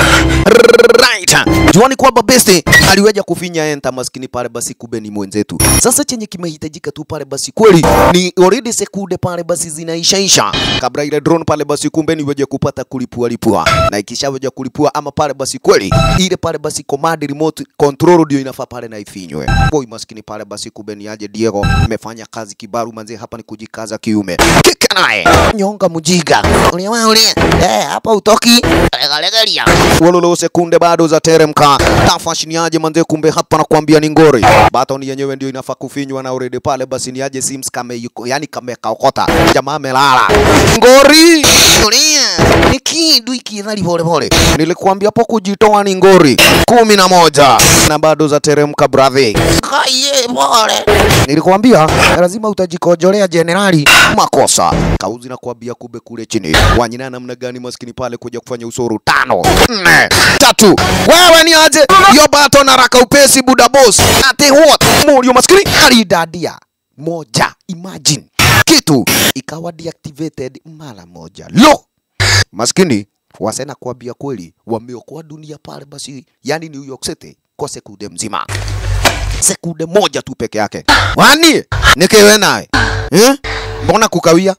right. Juani kwamba besti aliweja kufinya enter maskini pale basi kumbe ni mwenzetu. Sasa chenye kimehitajika tu pale basi kweli ni already sekunde pale basi zinaishaisha kabla ile drone pale basi kumbe ni weje kupata kulipua lipua, na ikishaweja kulipua ama pale basi kweli ile pale basi command remote control ndio inafaa pale na ifinywe. Boy maskini pale basi kumbe ni aje Diego imefanya kazi kibaru manze, hapa ni kujikaza kiume. Kika naye nyonga mjiga uliwa ulia eh, hapa utoki legalegalia wololo sekunde bado za teremka tafash ni aje manze, kumbe hapa nakwambia ni ngori baton yenyewe ndio inafaa kufinywa na already pale basi ni aje Sims kame yuko yani kame kaokota jamaa amelala ngori tulia ni kidu ikidhali pole pole nilikuambia hapo kujitoa ni ngori kumi na moja na bado za teremka brother Kaye pole. nilikuambia lazima utajikojolea jenerali makosa kauzi na kuambia kube kule chini wanyina namna gani maskini pale kuja kufanya usuru tano nne tatu wewe ni aje yo bato na raka upesi buda boss ate what mulio maskini alidadia moja imagine kitu ikawa deactivated mara moja lo maskini wasena kuambia kweli wameokoa dunia pale basi yani New York City kwa sekunde mzima sekunde moja tu peke yake. Wani nikewe naye eh? Mbona kukawia?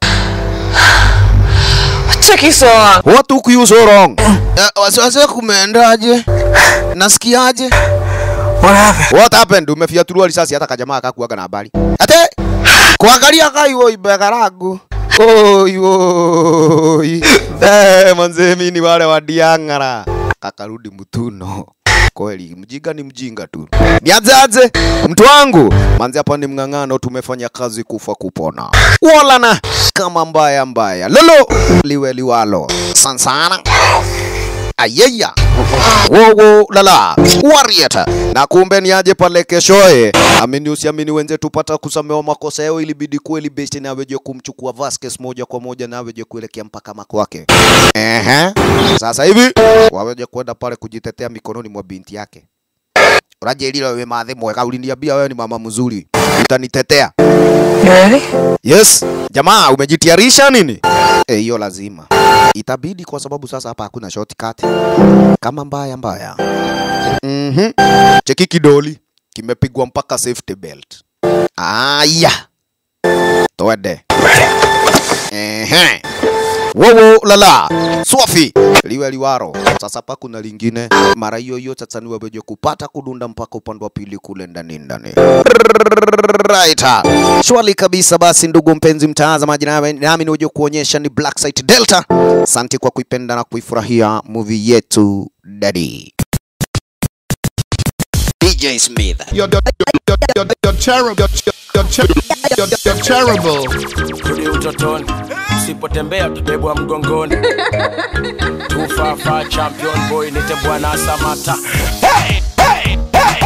Cheki sawa. What took you so wrong? Eh, wasiwasi kumeendaje? Nasikiaje? What happened? What happened? Umefiatuliwa risasi hata kajamaa akakuaga na habari. Ate kuangalia kaiwo ibegaragu. Oi oi. Eh, manze mimi ni wale wa Diang'ara. Kakarudi mtuno. Kweli mjinga ni mjinga tu. Nianzaje? Mtu wangu, manzi hapa ni mng'ang'ano, tumefanya kazi kufa kupona. Wala na kama mbaya mbaya. Lolo liwe liwalo. Sansana. Ayeya. Wowo lala. Warrior. Na kumbe ni aje pale keshoe. Amini usiamini wenzetu pata kusamewa makosa yao ilibidi kweli best na weje kumchukua Vasquez moja kwa moja na weje kuelekea mpaka makwake. Ehe. Sasa hivi waweje kwenda pale kujitetea mikononi mwa binti yake. Urajelila wewe madhe mwega, uliniambia wewe ni mama mzuri, utanitetea. You ready? Yes. Jamaa, umejitayarisha nini? Eh, hiyo lazima itabidi, kwa sababu sasa hapa hakuna shortcut kama mbaya mbaya. Mhm. Cheki kidoli kimepigwa mpaka safety belt. Aya, twende. Ehe. wowo lala swafi liwe liwaro sasa pa kuna lingine mara hiyo hiyo sasa ni wewe kupata kudunda mpaka upande wa pili kule ndani ndani right shwali kabisa basi ndugu mpenzi mtazamaji nami nami niweje kuonyesha ni Black Site Delta asante kwa kuipenda na kuifurahia movie yetu dadi DJ Smith You're, you're, you're, you're, you're terrible. You're, you're, you're, you're, you're terrible. Rudi utotoni, usipotembea tutabebwa mgongoni. Tufafa champion boy, nite bwana Samata. Hey, hey, hey.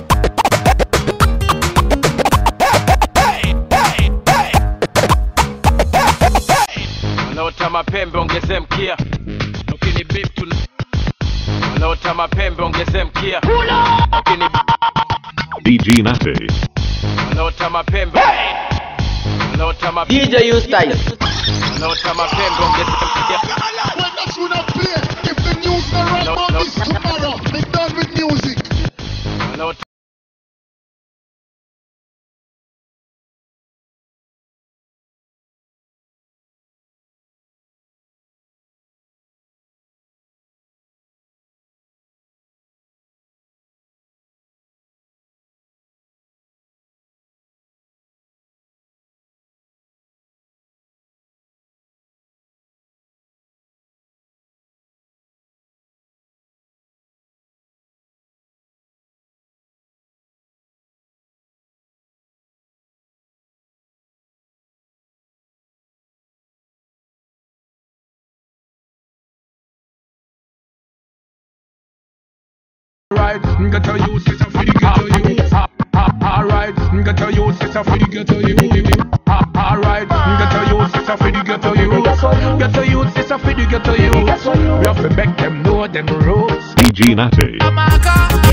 Wanaota mapembe ongeze mkia, ukini beep tu wanaota mapembe ongeze mkia, ukini DG Nate. wanaota mapembe wanaota mapembe DJ Eustace wanaota mapembe ongeze mkia. Wanaota Alright, ghetto youth is a for the ghetto youth. Alright, ghetto youth is a for the ghetto youth. Alright, ghetto youth is a for the ghetto youth. Ghetto youth is a for the ghetto youth. We have to make them know them rules. DG Nate. Amaka,